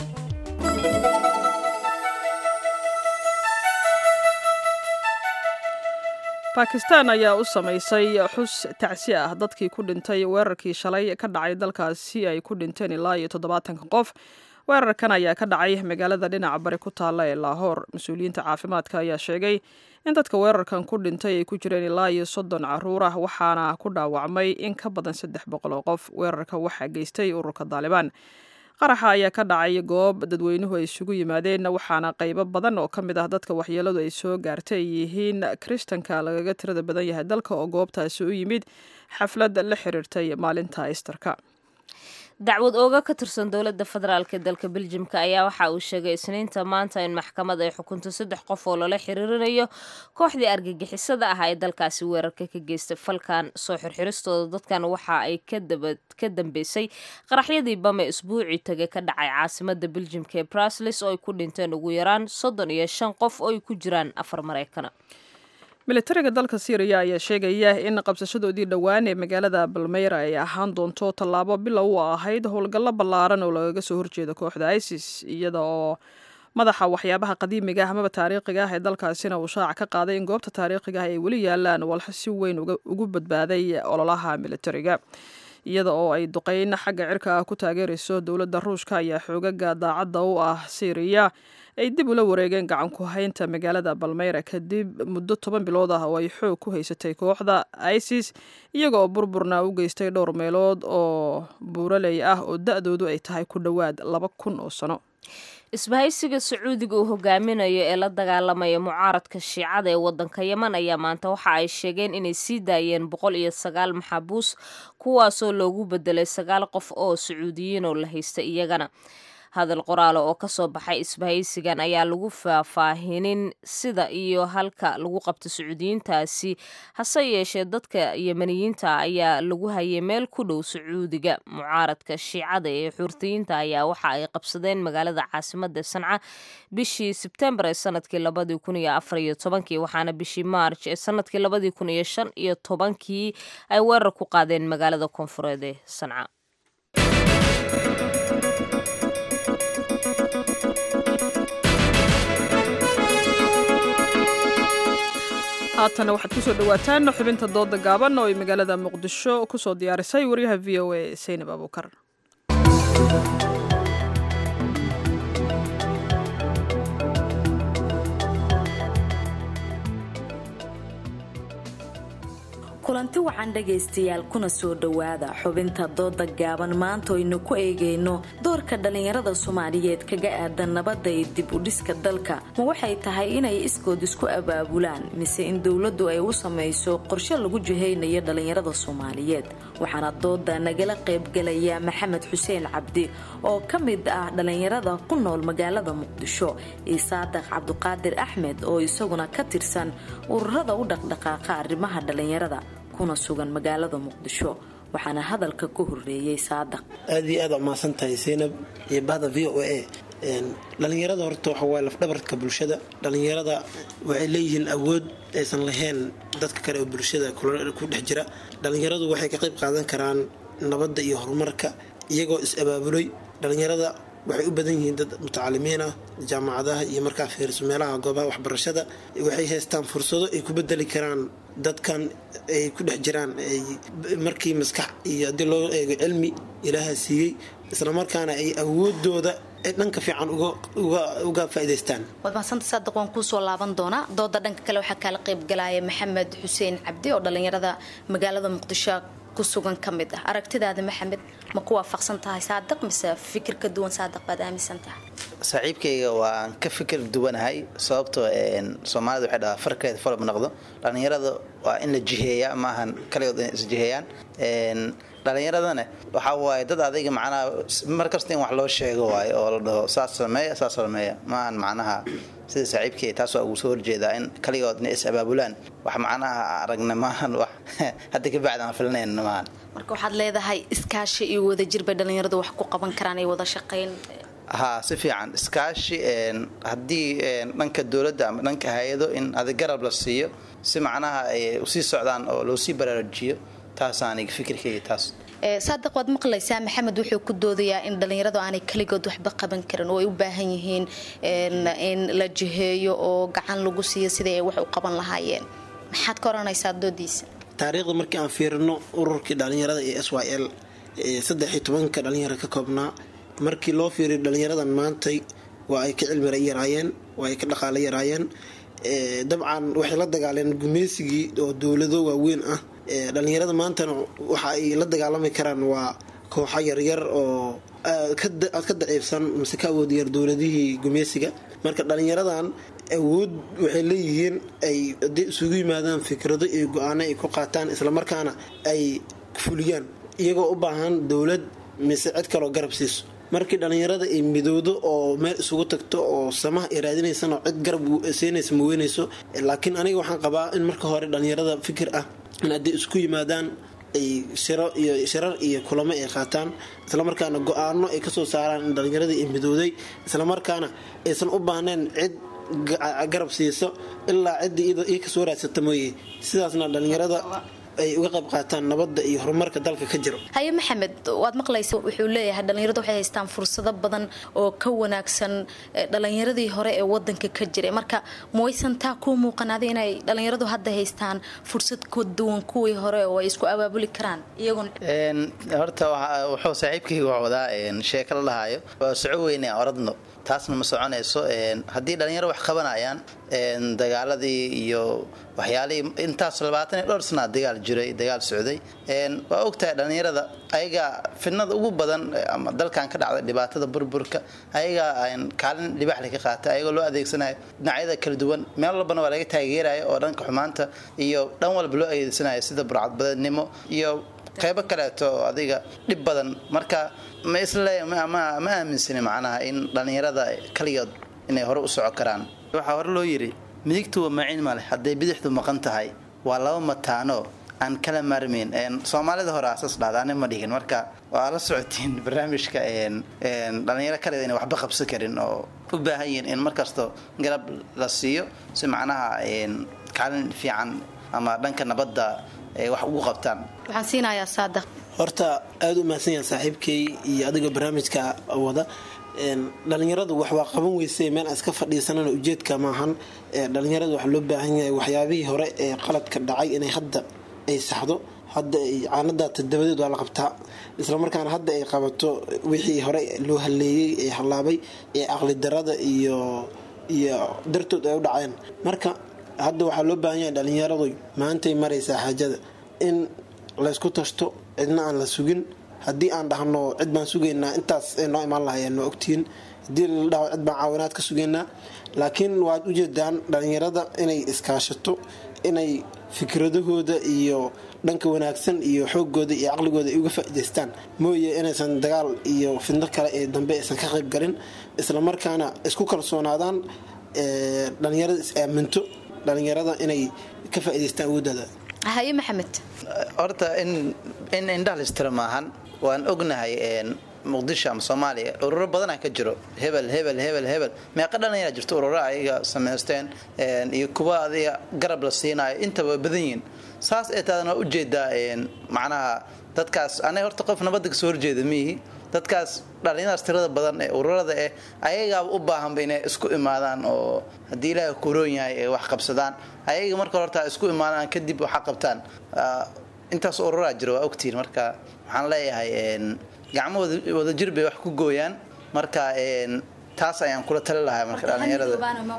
bakistan ayaa u samaysay xus tacsi ah dadkii ku dhintay weerarkii shalay ka dhacay dalkaasi ay ku dhinteen ilaa iyo toddobaatanka qof weerarkan ayaa ka dhacay magaalada dhinaca bari ku taalla ee laahoor mas-uuliyiinta caafimaadka ayaa sheegay in dadka weerarkan ku dhintay ay ku jireen ilaa iyo soddon caruur ah waxaana ku dhaawacmay in ka badan saddex boqol oo qof weerarka waxaa geystay ururka daalibaan qaraxa ayaa ka dhacay goob dadweynuhu ay isugu yimaadeen waxaana qaybo badan oo ka mid ah dadka waxyeeladu ay soo gaartay ay yihiin kristanka lagaga tirada badan yahay dalka oo goobtaasi u yimid xaflad la xiriirtay maalinta isterka dacwad ooga ka tirsan dowladda federaalk ee dalka beljimka ayaa waxa uu sheegay isniinta maanta in maxkamad ay xukunto saddex qof oo lala xiriirinayo kooxdii argagixisada ah ee dalkaasi weerarka ka geystay falkan soo xirxiristooda dadkan waxa ay ka dambeysay qaraxyadii bame isbuucii tagay ka dhacay caasimada beljimka ee bruslis oo ay ku dhinteen ugu yaraan soddon iyo shan qof oo ay ku jiraan afar maraykana militariga dalka syriya ayaa sheegaya in qabsashadoodii dhowaan ee magaalada balmeyra ay ahaan doonto tallaabo bilow u ahayd howlgallo ballaaran oo lagaga soo horjeeda kooxda isis iyada oo madaxa waxyaabaha qadiimiga ah amaba taariikhiga ah ee dalkaasina uu shaaca ka qaaday in goobta taariikhiga ah ay weli yaalaan walxa si weyn ugu badbaaday ololaha militariga iyada oo ay duqeyn xagga cirka ah ku taageerayso dowladda ruushka ayaa xoogaga daacadda u ah syriya ay dib ula wareegeen gacan ku haynta magaalada balmeyra kadib muddo toban bilood ah oo ay xoog ku haysatay kooxda isis iyaga oo burburna u geystay dhowr meelood oo buuraley ah oo da-doodu ay tahay ku dhowaad laba kun oo sano isbahaysiga sacuudiga uu hogaaminayo ee la dagaalamaya mucaaradka shiicada ee wadanka yeman ayaa maanta waxa ay sheegeen inay sii daayeen boqol iyo sagaal maxaabuus kuwaasoo loogu bedelay sagaal qof oo sacuudiyiin oo la haysta iyagana hadal qoraala oo kasoo baxay isbahaysigan ayaa lagu faahfaahinin sida iyo halka lagu qabto sacuudiyiintaasi hase yeeshee dadka yemaniyiinta ayaa lagu hayay meel ku dhow sacuudiga mucaaradka shiicada ee xuurtiyiinta ayaa waxa ay qabsadeen magaalada caasimada sanca bishii sebtembar ee sanadkii labadii kun iyo afar iyo tobankii waxaana bishii maarj ee sanadkii labadii kun iyo shan iyo tobankii ay weerar ku qaadeen magaalada koonfureed ee sanca haatana waxaad kusoo dhawaataan xubinta dooda gaaban oo ay magaalada muqdisho kusoo diyaarisay wariyaha v o a saynab abuukar kulanti wacan dhagaystayaal kuna soo dhowaada xubinta dooda gaaban maanta aynu ku eegayno doorka dhallinyarada soomaaliyeed kaga aadan nabadda iyo dib u dhiska dalka ma waxay tahay inay iskood isku abaabulaan mise in dowladdu ay u samayso qorshe lagu jihaynayo dhallinyarada soomaaliyeed waxaana dooda nagala qaybgalaya maxamed xuseen cabdi oo ka mid ah dhallinyarada ku nool magaalada muqdisho iyo saadaq cabduqaadir axmed oo isaguna ka tirsan ururada u dhaqdhaqaaqa arrimaha dhallinyarada kuna sugan magaalada muqdisho waxaana hadalka ku horeeyey saadaq aad iyo aad umahadsan tahay seynab iyo bahda v o a dhallinyarada horta waxa waay lafdhabarka bulshada dhallinyarada waxay leeyihiin awood aysan lahayn dadka kale oo bulshada ku dhex jira dhallinyaradu waxay ka qayb qaadan karaan nabadda iyo horumarka iyagoo is-abaabulay dhallinyarada waxay u badan yihiin dad mutacalimiin ah jaamacadaha iyo markaa fiiriso meelaha goobaha waxbarashada waxay haystaan fursado ay ku bedeli karaan dadkan ay ku dhex jiraan markii maskax iyo haddii loo eego cilmi ilaaha siiyey islamarkaana ay awoodooda ay dhanka fiican uga faa'idaystaan waad mahadsantae saadiq waan kuusoo laaban doonaa dooda dhanka kale waxaa kaala qaybgalaya maxamed xuseen cabdi oo dhallinyarada magaalada muqdisho ku sugan ka mid ah aragtidaada maxamed ma ku waafaqsan tahay saadiq mise fikir ka duwan saadiq baad aaminsan tahay saaxiibkayga waan ka fikir duwanahay sababtoo soomaalida waxay dhahaa farkeeda falab noqdo dhallinyarada waa in la jiheeyaa maahan kaligood inay isjiheeyaan dhallinyaradana waxaa waaye dad adayga macnaha mar kasta in wax loo sheego waayo oo la dhaho saas sameeya saas sameeya maahan macnaha sida saaxiibkay taas waa ugu soo horjeedaa in kaligood inay is abaabulaan wax macnaha aragna maahan wax hadda ka bacdi aan filnayn maahan marka waxaad leedahay iskaashi iyo wadajir bay dhallinyaradu wax ku qaban karaan ay wada shaqayn haa si fiican iskaashi haddii dhanka dowladda ama dhanka hay-ado in adig garab la siiyo si macnaha ay usii socdaan oo loo sii baraarujiyo taasaaniga fikirkayga taas saadiq waad maqlaysaa maxamed wuxuu ku doodayaa in dhallinyaradu aanay keligood waxba qaban karin oo ay u baahan yihiin in la jiheeyo oo gacan lagu siiyo sidai ay wax u qaban lahaayeen maxaad ka oranaysaa doodiisa taariikhda markii aan fiirino ururkii dhallinyarada ee s y l saddex iyo tobanka dhalinyaro ka koobnaa markii loo fiiriyo dhallinyaradan maantay waa ay ka cilmi yaraayeen waa ay ka dhaqaalo yaraayeen dabcan waxay la dagaaleen gumeysigii oo dowlado waaweyn ah dhallinyarada maantana waxa ay la dagaalami karaan waa kooxo yaryar oo ka daciifsan mise ka awood yar dowladihii gumeysiga marka dhallinyaradan awood waxay leeyihiin ay haday isugu yimaadaan fikrado iyo go-aano ay ku qaataan islamarkaana ay fuliyaan iyagoo u baahan dowlad mise cid kaloo garab siiso markii dhallinyarada ay midowdo oo meel isugu tagto oo samaha ay raadinaysan oo cid garab siinaysa ma weynayso laakiin aniga waxaan qabaa in marka hore dhallinyarada fikir ah in hadday isku yimaadaan ay shiro iyo shirar iyo kulamo ay qaataan islamarkaana go-aano ay kasoo saaraan in dhallinyaradii ay midowday islamarkaana aysan u baahnayn cid garab siiso ilaa ciddii ii kasoo raadsata mooye sidaasna dhallinyarada ay uga qayb qaataan nabadda iyo horumarka dalka ka jiro haye maxamed waad maqlaysa wuxuu leeyahay dhallinyaradu waxay haystaan fursado badan oo ka wanaagsan dhallinyaradii hore ee wadanka ka jiray marka mawaysan taa kuu muuqanaaday inay dhallinyaradu hadda haystaan fursad ka duwan kuwii hore oo ay isku abaabuli karaan iyaguna horta wuxuu saaxiibkayga wax wadaa sheeko la dhahaayo waa soco weyne oradno taasna ma soconayso haddii dhalinyaro wax qabanayaan dagaaladii iyo waxyaalihii intaas labaatan iyo dhowr sanaa dagaal jiray dagaal socday waa ogtahay dhalinyarada ayagaa fidnada ugu badan ama dalkan ka dhacday dhibaatada burburka ayagaa kaalin dhibaxli ka qaatay ayagoo loo adeegsanayo dhinacyada kala duwan meel walbana waa laga taageerayo oo dhanka xumaanta iyo dhan walba loo adeegsanayo sida burcadbadeednimo iyo qeybo kaleeto oo adiga dhib badan marka ma isle ma ma- ma aaminsani macnaha in dhallinyarada kaligood inay hore u soco karaan waxaa hore loo yidhi midigtu waa maciin male hadday bidixdu maqan tahay waa laba mataano aan kala maarmayn Een, soomaalida hore asaas dhahda ani ma dhigin marka waa la socotiin barnaamijka een, een, dhallinyaro kaleeda inay waxba qabsan karin oo u baahan yihiin in markasto garab la siiyo si macnaha een, kaalin fiican ama dhanka nabadda ay wax ugu qabtaan waxaan siinayaa saadaq horta aada u mahadsan yahay saaxiibkay iyo adiga barnaamijka wada Een, dhalinyaradu wax waa qaban weyse meel aan iska fadhiisanana ujeedka maahan Ee, dhalinyaradu waxaa loo baahan yahay waxyaabihii hore ee qaladka dhacay inay hadda ay saxdo hadda ay caanadaata dabadeed waa la qabtaa islamarkaana hadda ay qabato wixii hore loo haleeyey ee hallaabay ee aqli darada iyo iyo dartood ay u dhaceen marka hadda waxaa loo baahan yahay dhalinyaradu maantay maraysaa xaajada in laysku tashto cidna aan la sugin haddii aan dhahno cid baan sugaynaa intaas ay noo imaan lahayeen waa ogtihiin haddii la dhaho cid baan caawinaad ka sugaynaa laakiin waad ujeedaan dhalinyarada inay iskaashato inay fikradahooda iyo dhanka wanaagsan iyo xoogooda iyo caqligooda ay uga faa'idaystaan mooye inaysan dagaal iyo fidno kale ee dambe aysan ka qayb galin islamarkaana isku kalsoonaadaan ee, dhalinyarada is aaminto dhalinyarada inay ka faa'idaystaan awoodooda haye maxamed horta in in indhaha listira maahan waan ognahay een, muqdisho ama soomaaliya ururo badanaa ka jiro hebel hebel hebel hebel meeqa dhallinyaraa jirto ururo ayaga samaysteen een, iyo kuwa adiga garab la siinayo intaba way badan yihiin saas ee taadan waa ujeedaa een, macnaha dadkaas aniga horta qof nabadda kasoo horjeeda miihi dadkaas dhallinyadaas tirada badan ee ururada eh ayagaaba u baahanba inay isku imaadaan oo haddii ilaahay kuroon yahay ay wax qabsadaan ayaga marka horta isku imaadaan kadib waxa qabtaan Ah, intaas ururaa jira waa ogtihiin marka waxaan leeyahay een, gacmo wada- wadajir bay wax ku gooyaan marka een, taas ayaan kula tali lahaa marka dhallinyarada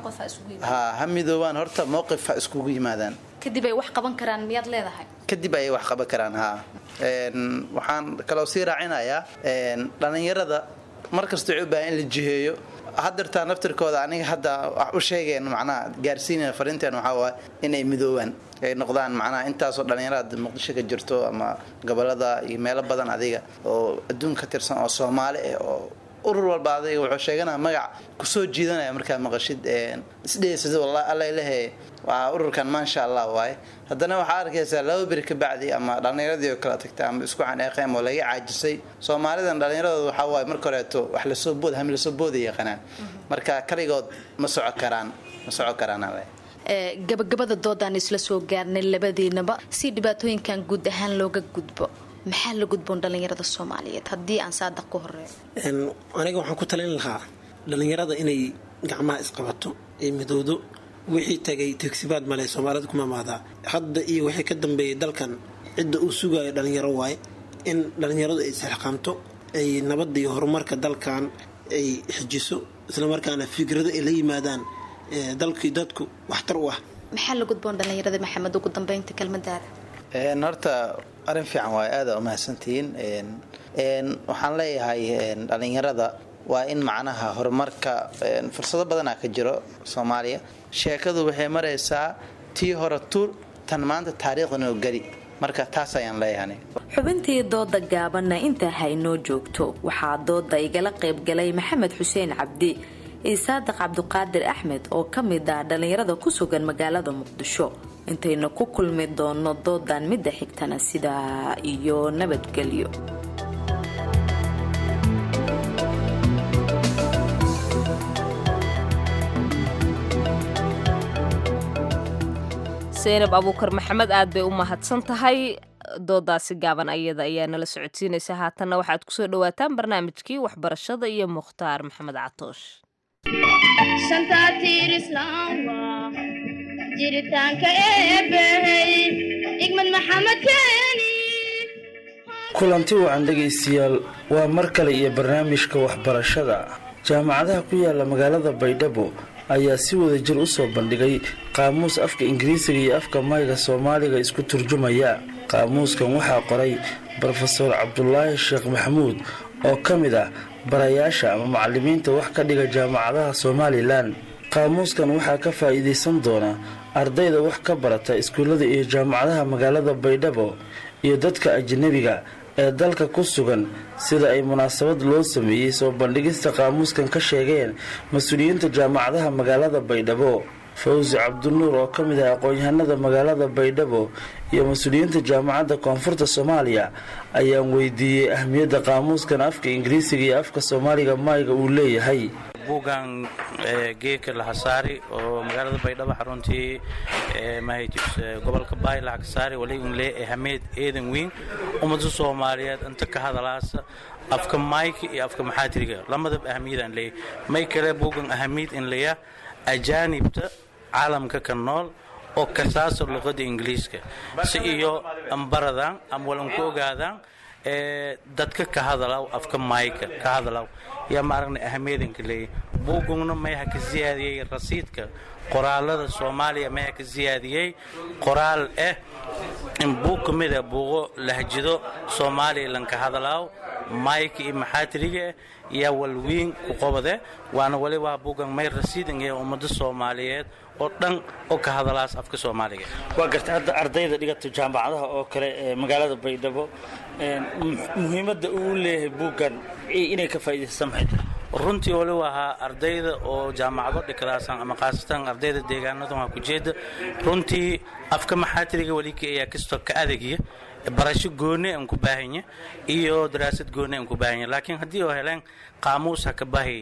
ha ha midoobaan horta mowqif ha iskugu yimaadaan kadib ay wax qaban karaan miyaad leedahay kadib ayay wax qaban karaan ha Een, waxaan kaloo sii raacinayaa een, dhallinyarada markasta waxay u baahan in la jiheeyo haddeertaa naftirkooda aniga hadda wax u sheegeen macnaha gaarsiinaya fariinteen waxaa waaye inay midoobaan ay noqdaan macnaha intaasoo dhallinyarada muqdisho ka jirto ama gobolada iyo meelo badan adiga oo adduun ka tirsan oo soomaali ah oo urur walba adiga wuxuu sheeganaya magac kusoo jiidanaya markaa maqashid een, isdheysada wallahi alla ilahe waa ururkan maasha allah waaye haddana waxaa arkaysaa laba beri ka bacdi ama dhallinyaradii oo kala tagtay ama isku caneeqeen oo laga caajisay soomaalidan dhallinyaradooda waxaa waaye marka horeeto wax lasoo bood hami lasoo booda yaqaanaan marka kaligood ma soco karaan ma soco karaan ale Ee, gabagabada doodaan isla soo gaarnay labadiinaba si dhibaatooyinkan guud ahaan looga gudbo maxaa la gudboon dhallinyarada soomaaliyeed haddii aan saadaq ku horeeyo Een, aniga waxaan ku talin lahaa dhalinyarada inay gacmaha isqabato ee midowdo wixii tagay tegsibaad male soomaalida kuma maadaa hadda iyo wixii ka dambeeyay dalkan cidda uu sugayo dhalinyaro waaye in dhalinyaradu ay isxilqaamto ay nabadda iyo horumarka dalkan ay xijiso islamarkaana fikrado ay la yimaadaan ee dalkii dadku waxtar u ah maxaa la gudboon dhallinyarada maxamed ugu dambeynta kelmadaada Een, horta arrin fiican waaye aada u mahadsantihiin Een, een, waxaan leeyahay een, dhallinyarada waa in macnaha horumarka een, fursado badanaa ka jiro soomaaliya sheekadu waxay maraysaa tii hore tuur tan maanta taariikhdana geli marka taas ayaan leeyahay aniga. xubintii dooda gaabanna intaa haynoo joogto waxaa dooda igala qaybgalay maxamed xuseen cabdi iyo saadiq cabduqaadir axmed oo ka mid ah dhallinyarada ku sugan magaalada muqdisho intaynu ku kulmi doono doodan midda xigtana sidaa iyo nabadgelyo seynab abuukar maxamed aad bay u mahadsan tahay doodaasi gaaban ayada ayaa nala socodsiinaysa haatanna waxaad kusoo dhawaataan barnaamijkii waxbarashada iyo mukhtaar maxamed catoosh shantaatiir islaamba jiritaanka eebbahey igmad maxamed keeni kulanti wacan dhegaystayaal waa mar kale iyo barnaamijka waxbarashada jaamacadaha ku yaala magaalada baydhabo ayaa si wada jir u soo bandhigay qaamuus afka ingiriisiga iyo afka mayga soomaaliga isku turjumaya qaamuuskan waxaa qoray brofeor cabdulaahi sheekh maxamuud oo ka mid ah barayaasha ama macalimiinta wax ka dhiga jaamacadaha somalilan qaamuuskan waxaa ka faa'iidaysan doona ardayda wax ka barata iskuullada iyo jaamacadaha magaalada baydhabo iyo dadka ajnabiga ee dalka ku sugan sida ay munaasabad loo sameeyey soo bandhigista qaamuuskan ka sheegeen mas-uuliyiinta jaamacadaha magaalada baydhabo fawsi cabdinuur oo ka mid ah aqoon-yahanada magaalada baydhabo iyo mas-uuliyiinta jaamacadda koonfurta soomaaliya ayaan weydiiyey ahmiyadda qaamuuskan afka ingiriisiga iyo afka soomaaliga mayga uu leeyahay buugan geedka lahasaari oo magaalada baydhabo xaruntii gobolka baay laxagsaari waliunle hameed eedan weyn ummada soomaaliyeed inta ka hadalaasa afka mayka iyo afka maxaatiriga lamadaba ahamiyadaan leeyahy may kale buugan ahamiyad in leeya ajaanibta caalamka ka nool oo kasaasa luqada ingiliiska si iyo ambaradan ama walanku ogaadaan dadka ka hadalaw afka mayka ka hadalaw yaa maaragna ahamiyadanka leeyahy buugugna mayaha ka siyaadiyey rasiidka qoraalada soomaaliya mayaha ka siyaadiyey qoraal ah in buug ka mida buuqo lahjido soomaaliya lanka hadalaaw mayka iyo maxaatiriga yaa walwiin ku qobade waana wali waa buugan may rasiidan ee ummada soomaaliyeed oo dhan oo ka hadalaas afka soomaaliga waa garta hadda ardayda dhigata jaamacadaha oo kale ee magaalada baydhabo muhiimadda uu leeyahay buuggan inay ka faa'iidaysta maxay runtii wali ahaa ardayda oo jaamacado dhikadaasan ama khaasatan ardayda deegaanadan waa ku jeeda runtii afka maxaatiriga welika ayaa kastoo ka adagya barasho gooni aan ku baahanya iyo daraasad gooni aan ku baahanya laakiin haddii oo heleen qaamuus ha ka bahi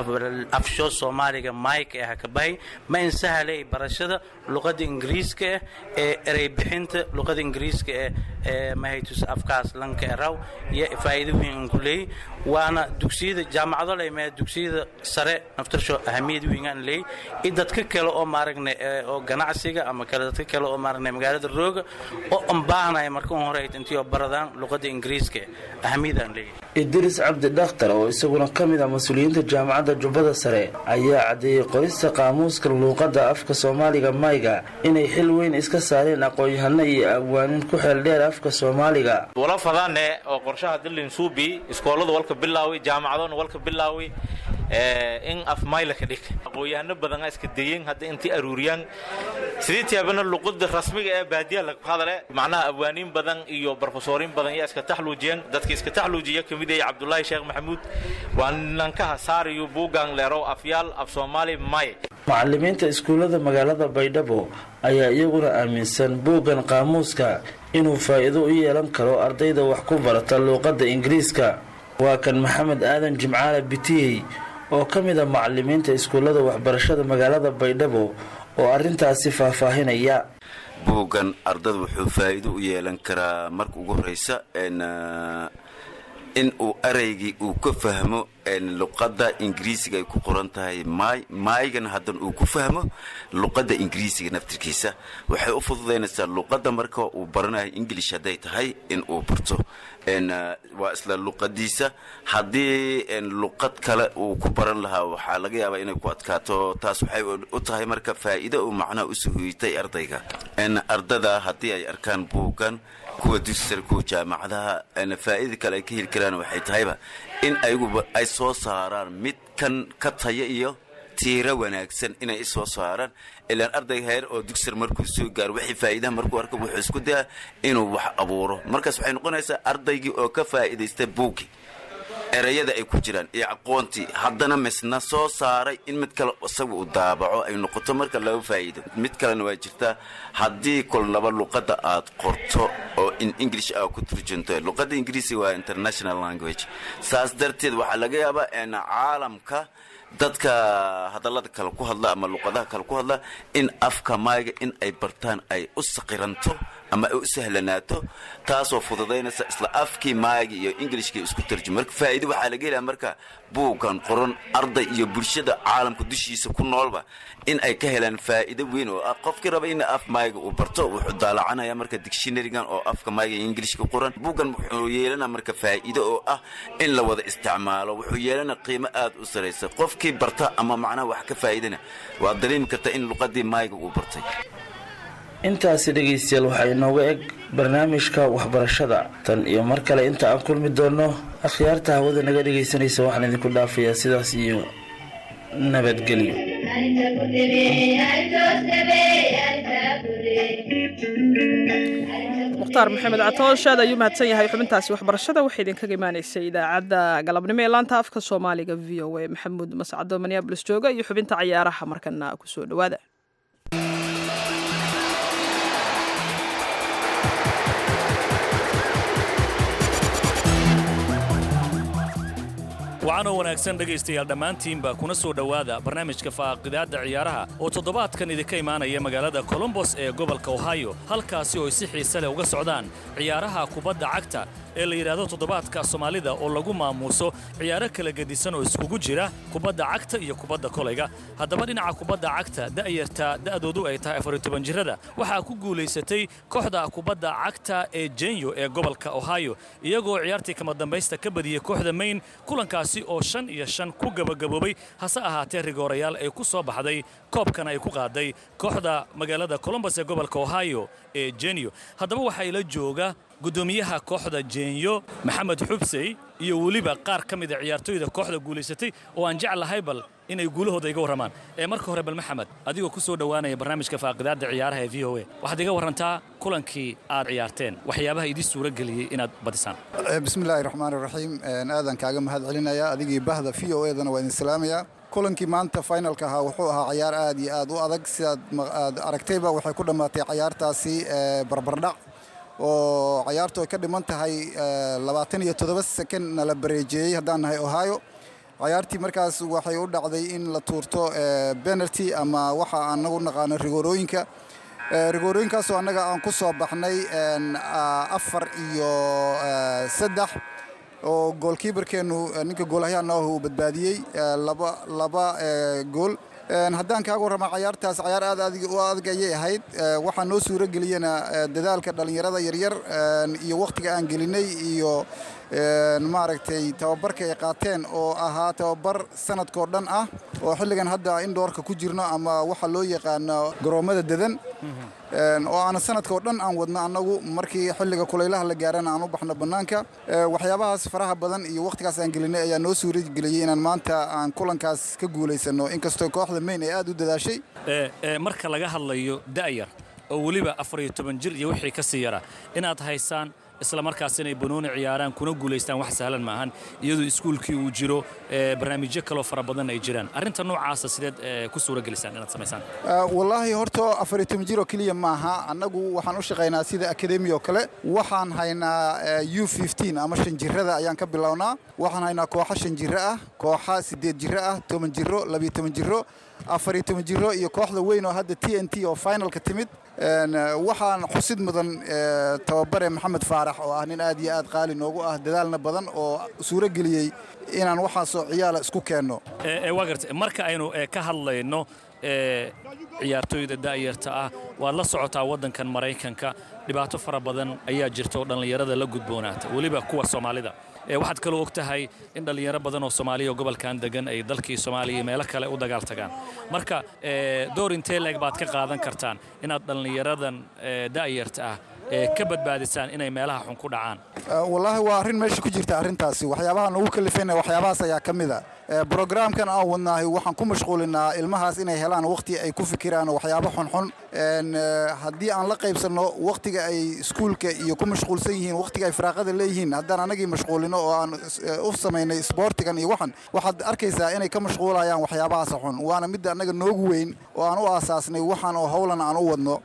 afsho soomaaliga mayka ah ha ka bahi ma insahalay barashada luqada ingiriiska ah ee erey bixinta luqada ingiriiska ah ee mahaytus afkaas lanka eraw iyo faa'iido weyn aan ku leeyay waana dugsiyada jaamacado leymee dugsiyada sare naftarsho ahamiyad weyn aan leeyay iyo dadka kale oo maaragna oo ganacsiga ama kale dadka kale oo maaragna magaalada rooga oo aan baahnaya marka un hore intii oo baradaan luqada ingiriiska ahamiyad aan leeyahay idris cabdi dhakhtar oo isaguna ka mid ah mas-uuliyiinta jaamacadda jubbada sare ayaa caddeeyey qorista qaamuuska luuqadda afka soomaaliga mayga inay xil weyn iska saareen aqoon-yahano iyo abwaanin ku xeel dheer afka soomaaliga wala fadaane oo qorshaha dillin suubi iskooladu walka bilaawi jaamacadona walka bilaawi in af mayla ka dhig aqoon-yahano badan iska dayeen hadda intii aruuriyaan sidii tiyaabana luqada rasmiga ee baadiyaha lagu hadale macnaha abwaaniin badan iyo barofesoorin badan yaa iska taxluujiyeen dadka iska taxluujiya kamid yahay cabdulaahi sheekh maxamuud waa nankaha saariyo buugan leerow afyaal af soomaali may macalimiinta iskuullada magaalada baydhabo ayaa iyaguna aaminsan buuggan qaamuuska inuu faa'iido u yeelan karo ardayda wax ku barata luuqadda ingiriiska waa kan maxamed aadan jimcaale bitiyey oo ka mid a macalimiinta iskuullada waxbarashada magaalada baydhabo oo arrintaasi faahfaahinaya buuggan ardada wuxuu faa'iido u yeelan karaa marka ugu horraysa in uu araygii uu ka fahmo luqadda ingiriisiga ay ku qoran tahay maay maaygan haddana uu ku fahmo luqadda ingiriisiga naftirkiisa waxay u fududaynaysaa luqadda marka uu baranayo ingilish hadday tahay in uu barto waa isla luqadiisa haddii luqad kale uu ku baran lahaa waxaa laga yaabaa inay ku adkaato taas waxay u tahay marka faa'iido uu macnaha usoo hoytay ardayga ardada haddii ay arkaan buuggan kuwa dusar kuwa jaamacadaha faa'iida kale ay ka heli karaan waxay tahayba in ayaguba ay soo saaraan mid kan ka taya iyo tiiro wanaagsan inay isoo saaraan ilaan ardayga heer oo dugsar markuu soo gaaro wixii faa'iidaha markuu arka wuxuu isku dayaa inuu wax abuuro markaas waxay noqonaysaa ardaygii oo ka faa'iidaysta buuggii erayada ay ku jiraan iyo aqoontii haddana misna soo saaray in mid kale isaga uu daabaco ay noqoto marka laga faa'iido mid kalena waa jirtaa haddii kolnaba luqadda aad qorto oo in english aa ku turjunto luqadda ingiriisiga waa international language saas darteed waxaa laga yaabaa in caalamka dadka hadallada kale ku hadla ama luqadaha kale ku hadla in afka maayga in ay bartaan ay u saqiranto ama ay u sahlanaato taasoo fududaynaysa isla afkii maayga iyo ingilishkii isku tarjum marka faa'iido waxaa laga helaa marka buuggan qoran arday iyo bulshada caalamka dushiisa ku noolba in ay ka helaan faa'iido weyn oo ah qofkii raba in af maayga uu barto wuxuu daalacanaya marka dictionarygan oo afka maayga iyo ingilishka qoran buuggan wuxuu yeelana marka faa'iido oo ah in la wada isticmaalo wuxuu yeelana qiimo aad u saraysa qofkii barta ama macnaha wax ka faa'iidana waad dareemi kartaa in luqadii maayga uu bartay intaasi dhegaystayaal waxaa inooga eg barnaamijka waxbarashada tan iyo mar kale inta aan kulmi doonno akhyaarta hawada naga dhegaysanaysa waxaan idinku dhaafayaa sidaas iyo nabadgelyo mukhtaar maxamed catoosh aad ayuu mahadsan yahay xubintaasi waxbarashada waxay idinkaga imaanaysay idaacadda galabnimo ee laanta afka soomaaliga v o a maxamuud mascado minneabolis jooga iyo xubinta cayaaraha markana kusoo dhowaada wacanoo wanaagsan dhegaystayaal dhammaantiinba kuna soo dhowaada barnaamijka faaqidaadda ciyaaraha oo toddobaadkan idinka imaanaya magaalada colombos ee gobolka ohio halkaasi oo ay si xiise leh uga socdaan ciyaaraha kubadda cagta ee la yidhaahdo toddobaadka soomaalida oo lagu maamuuso ciyaaro kala gedisan oo iskugu jira kubadda cagta iyo kubadda kolayga haddaba dhinaca kubadda cagta da'yarta da'doodu ay tahay afariyo toban jirrada waxaa ku guulaysatay kooxda kubadda cagta ee jenyo ee gobolka ohio iyagoo ciyaartii kama dambaysta ka badiyey kooxda mayn kulankaasi oo shan iyo shan ku gabagaboobay hase ahaatee rigoorayaal ay ku soo baxday koobkan ay ku qaaday kooxda magaalada colombos ee gobolka ohio ee jenyo haddaba waxaa ila jooga gudoomiyaha kooxda jeenyo maxamed xubsey iyo weliba qaar ka mida ciyaartooyda kooxda guulaysatay oo aan jeclahay bal inay guulahooda iga warramaan ee marka hore bal maxamed adigoo ku soo dhowaanaya barnaamijka faaqidaadda ciyaaraha ee v o a waxaad iga warrantaa kulankii aad ciyaarteen waxyaabaha idin suura geliyey inaad badisaan bismillaahi raxmaani raxiim aadan kaaga mahad celinaya adigii bahda v o edana waa idin salaamayaa kulankii maanta finalka ahaa wuxuu ahaa cayaar aad iyo aad u adag sidaad aad aragtayba waxay ku dhammaatay cayaartaasi barbardhac oo cayaartu ay ka dhiman tahay labaatan iyo toddoba sekond na la bareejeeyey haddaan nahay ohio cayaartii markaas waxay u dhacday in la tuurto penalty ama waxa anagu naqaano rigoorooyinka rigoorooyinkaasoo annaga aan ku soo baxnay afar iyo saddex oo goolkiibarkeennu ninka goolahyaana uu badbaadiyey laba laba gool haddaan kaaga warrama cayaartaas cayaar aad u adag ayay ahayd waxaa noo suuro geliyena dadaalka dhallinyarada yaryar iyo wakhtiga aan gelinay iyo maaragtay tababarka ay qaateen oo ahaa tababar sanadkoo dhan ah oo xilligan hadda indhoorka ku jirno ama waxa loo yaqaano garoommada dedan oo aan sanadkao dhan aan wadno annagu markii xilliga kulaylaha la gaarana aan u baxno bannaanka waxyaabahaas faraha badan iyo wakhtigaas aan gelinay ayaa noo suura geliyey inaan maanta aan kulankaas ka guulaysanno inkastoo kooxda mayn ay aad u dadaashay marka laga hadlayo da'yar oo weliba afar iyo toban jir iyo wixii ka sii yara inaad haysaan isla markaas inay banooni ciyaaraan kuna guulaystaan wax sahlan maahan iyadoo iskuulkii uu jiro barnaamijyo kaloo fara badan ay jiraan arrinta noocaasa sideed ku suura gelisaan inaad samaysaan wallaahi horta afar iyo toban jir oo keliya maaha annagu waxaan u shaqaynaa sida akademi oo kale waxaan haynaa u fifteen ama shan jirada ayaan ka bilownaa waxaan haynaa kooxo shan jiro ah kooxa siddeed jiro ah toban jiro labiyo toban jiro afar iyo toban jiro iyo kooxda weyn oo hadda t n t oo finalka timid waxaan xusid mudan tababare maxamed faarax oo ah nin aad iyo aad qaali noogu ah dadaalna badan oo suuro geliyey inaan waxaasoo ciyaala isku keenno waa garta marka aynu ka hadlayno ciyaartooyda da'yarta ah waad la socotaa waddankan maraykanka dhibaato fara badan ayaa jirta oo dhallinyarada la gudboonaata weliba kuwa soomaalida waxaad kaloo og tahay in dhallinyaro badan oo soomaaliya oo gobolkan degan ay dalkii soomaaliya meelo kale u dagaal tagaan marka door intee leeg baad ka qaadan kartaan inaad dhallinyaradan da'yarta ah ka badbaadisaan inay meelaha xun ku dhacaan wallaahi waa arrin meesha ku jirta arrintaasi waxyaabaha nagu kalifayna waxyaabahaas ayaa ka mid a brogramkan aan wadnaahay waxaan ku mashquulinaa ilmahaas inay helaan wakhti ay ku fikiraan waxyaabo xunxun haddii aan la qaybsanno wakhtiga ay iskuulka iyo ku mashquulsan yihiin wakhtiga ay firaaqada leeyihiin haddaan anagii mashquulino oo aan u samaynay isboortigan iyo waxan waxaad arkaysaa inay ka mashquulayaan waxyaabahaas xun waana midda annaga noogu weyn oo aan u aasaasnay waxaan oo howlan aan u wadno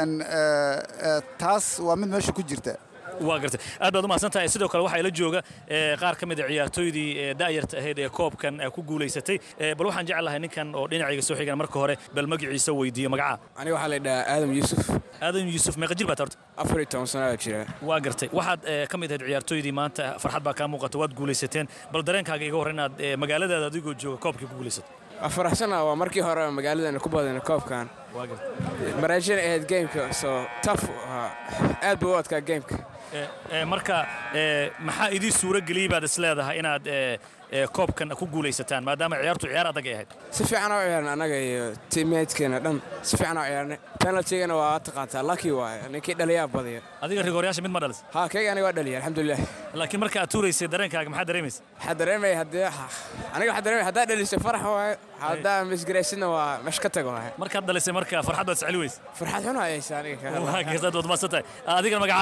taas waa mid meesha ku jirta waa gartay aad baad u mahadsantahay sidoo kale waxaa ila jooga qaar ka mid a ciyaartooydii da'yarta ahayd ee koobkan ku guulaysatay bal waxaan jeclahay ninkan oo dhinacayga soo xigan marka hore bal magaciisa weydiiyo magaca aniga waxaa la dhahaa aadam yuusuf aadam yuusuf meeqa jir baad horta afar iyo toban sano jira waa gartay waxaad ka mid ahayd ciyaartooydii maanta farxad baa kaa muuqata waad guulaysateen bal dareenkaaga iga hor inaad magaaladaada adigoo jooga koobkii ku guulaysato faraxsana waa markii hore magaaladana ku badana koobkan maraajina ahayd gameka soo taf aad buu u adkaa gameka marka maxaa idii suuro geliyey baad is leedahay inaad koobkan ku guulaysataan maadaama ciyaartu ciyaar adag ay ahayd si fiican oo ciyaarna annaga iyo tiimeedkeena dhan si fiican oo ciyaarnay penaltigana waa taqaantaa lucky waaye ninkii dhaliyaa badiya adiga rigooryaasha mid ma dhalis ha kayga aniga waa dhaliya alxamdulilah laakiin marka aad tuuraysay dareenkaaga maxaa dareemaysa waxaa dareemaya haddii aniga waxaa dareemaya haddaa dhalisay farax waaye haddaa misgaraysidna waa mesh ka tago waaye markaad dhalisay marka farxad baad siceli weysa farxad xun hayaysa aniga waa geesaad waad maasantahay adigana magacaa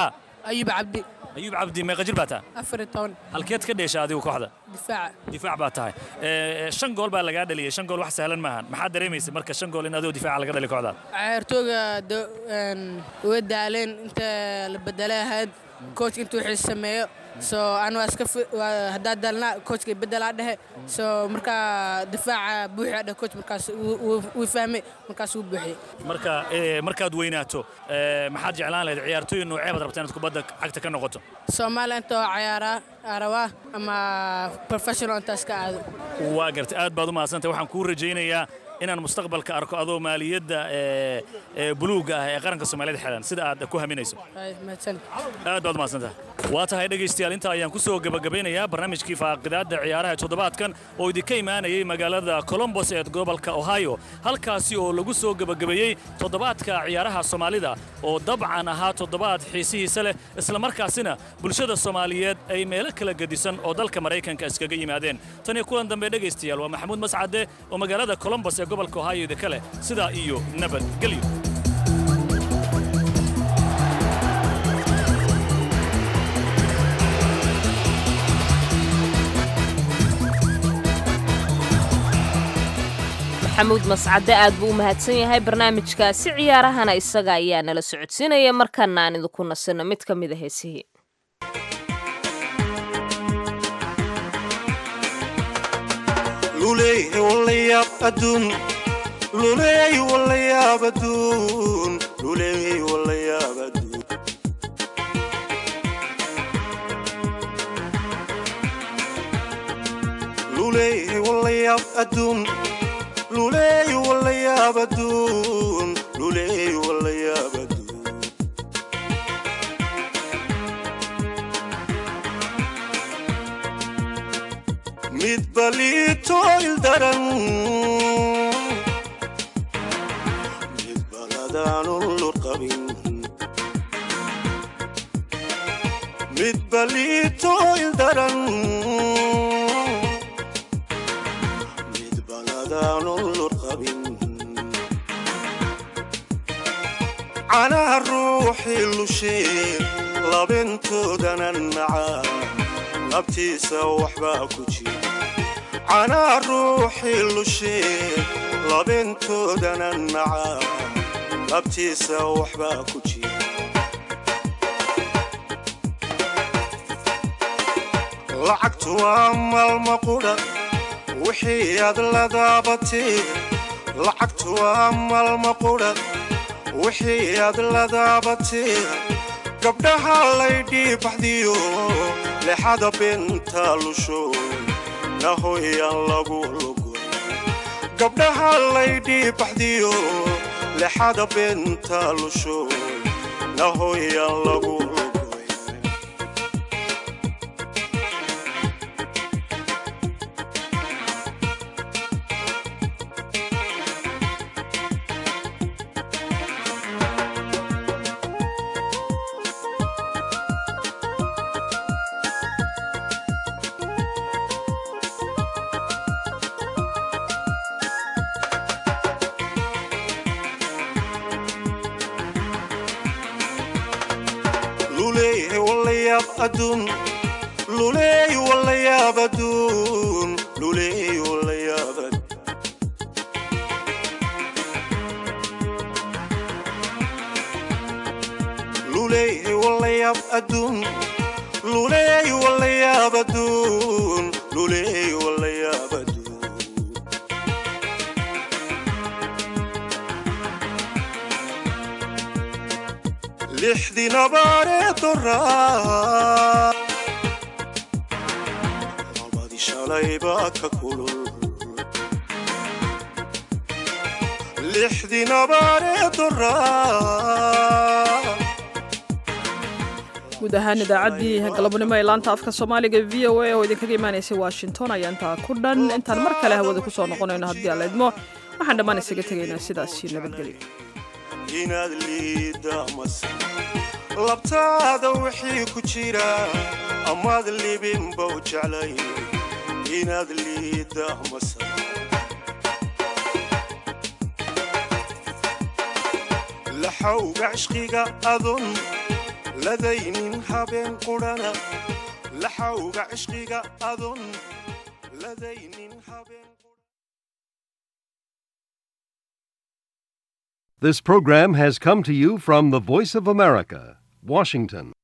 ayub cabdi ayuub cabdi meeqa jir baa tahay afar iyo toban halkeed ka dheesha adigu kooxda difaaca difaac baa tahay Eh, shan gool baa lagaa dhaliyay shan gool wax sahlan maahan maxaad dareemaysa marka shan gool in adoo difaaca laga dhali kooxdaad ciyaartooyga do- een, way daaleen inta la bedelay ahayd coach intuu wixii sameeyo so aan waa iska fi- waa- haddaa daalna coachka bedelaa dhehe so markaa difaaca buuxia dheh coach markaas wuu- wuu wuu fahmay markaas wuu buuxiyey marka eh, markaad weynaato eh, maxaad jeclaan lahayd ciyaartooy noocee baad rabtaa inaad kubadda cagta ka noqoto soomaaliya inta oo ciyaaraa aa rabaa ama professional intaas ka aado waa gartay aad baad u mahadsantay waxaan kuu rajaynayaa inaan mustaqbalka arko adoo maaliyadda eh, eh, buluugga ah ee qaranka soomaaliyada xidhan sida aad ku haminayso Ay, mahadsan aad baad umahadsantaha waa tahay dhegaystayaal intaa ayaan ku soo gebagabeynayaa barnaamijkii faaqidaadda ciyaaraha ee toddobaadkan oo idinka imaanayay magaalada colombos ee gobolka ohio halkaasi oo lagu soo gebagabeeyey toddobaadka ciyaaraha soomaalida oo dabcan ahaa toddobaad xiisihiisa leh islamarkaasina bulshada soomaaliyeed ay meelo kala gedisan oo dalka maraykanka iskaga yimaadeen tan iyo kulan dambe dhegaystayaal waa maxamuud mascade oo magaalada colombos ee gobolka ohio idinka leh sidaa iyo nabadgelyo maxamuud mascade aad buu u mahadsan yahay barnaamijkaasi ciyaarahana isaga ayaa nala socodsiinaya markana aan idinku nasino mid ka mid a heesihii luleey walayaab aduun luleey walayaab aduun luleey walayaab aduun luleey walayaab aduun luleey walayaab aduun luleey walayaab aduun mid balito ildaran mid baladaan ulur qabin mid balito ildaran mid baladaan ulur qabin canaha ruuxii lushee labintoodanan macaa labtiisa waxbaa ku jira canaa ruuxii lushee labintoodanan macaa labtiisa waxbaa ku jira lacagtu waa maalma qudha wixii aad la daabatee lacagtu waa maalma qudha wixii aad la daabatee gabdhaha laydhii baxdiyo lexada binta lusho nahoyaan lagu lugo gabdhaha laydhii baxdiyo lexada binta lusho nahoyaan lagu lugo luleey walayaab aduun luleey walayaab aduun luleey walayaab aduun luleey walayaab aduun luleey walayaab aduun luleey walayaab aduun lixdii nabaaree doraa labadii shalaybaa ka kulul lixdii nabaaree doraa guud ahaan idaacaddii galabnimo ee laanta afka soomaaliga v o a oo idinkaga imaanaysay washington ayaa intaa ku dhan intaan mar kale hawada ku soo noqonayno haddii aan la idmo waxaan dhammaan isaga tegaynaa sidaasi nabadgelyo inaad liidda mase labtaada wixii ku jira amaad libinbow jeclay inaad liidda mase laxawga cishqiga adun ladaynin habeen qudhana laxawga cishqiga adon ladaynin habeen This program has come to you from the Voice of America, Washington.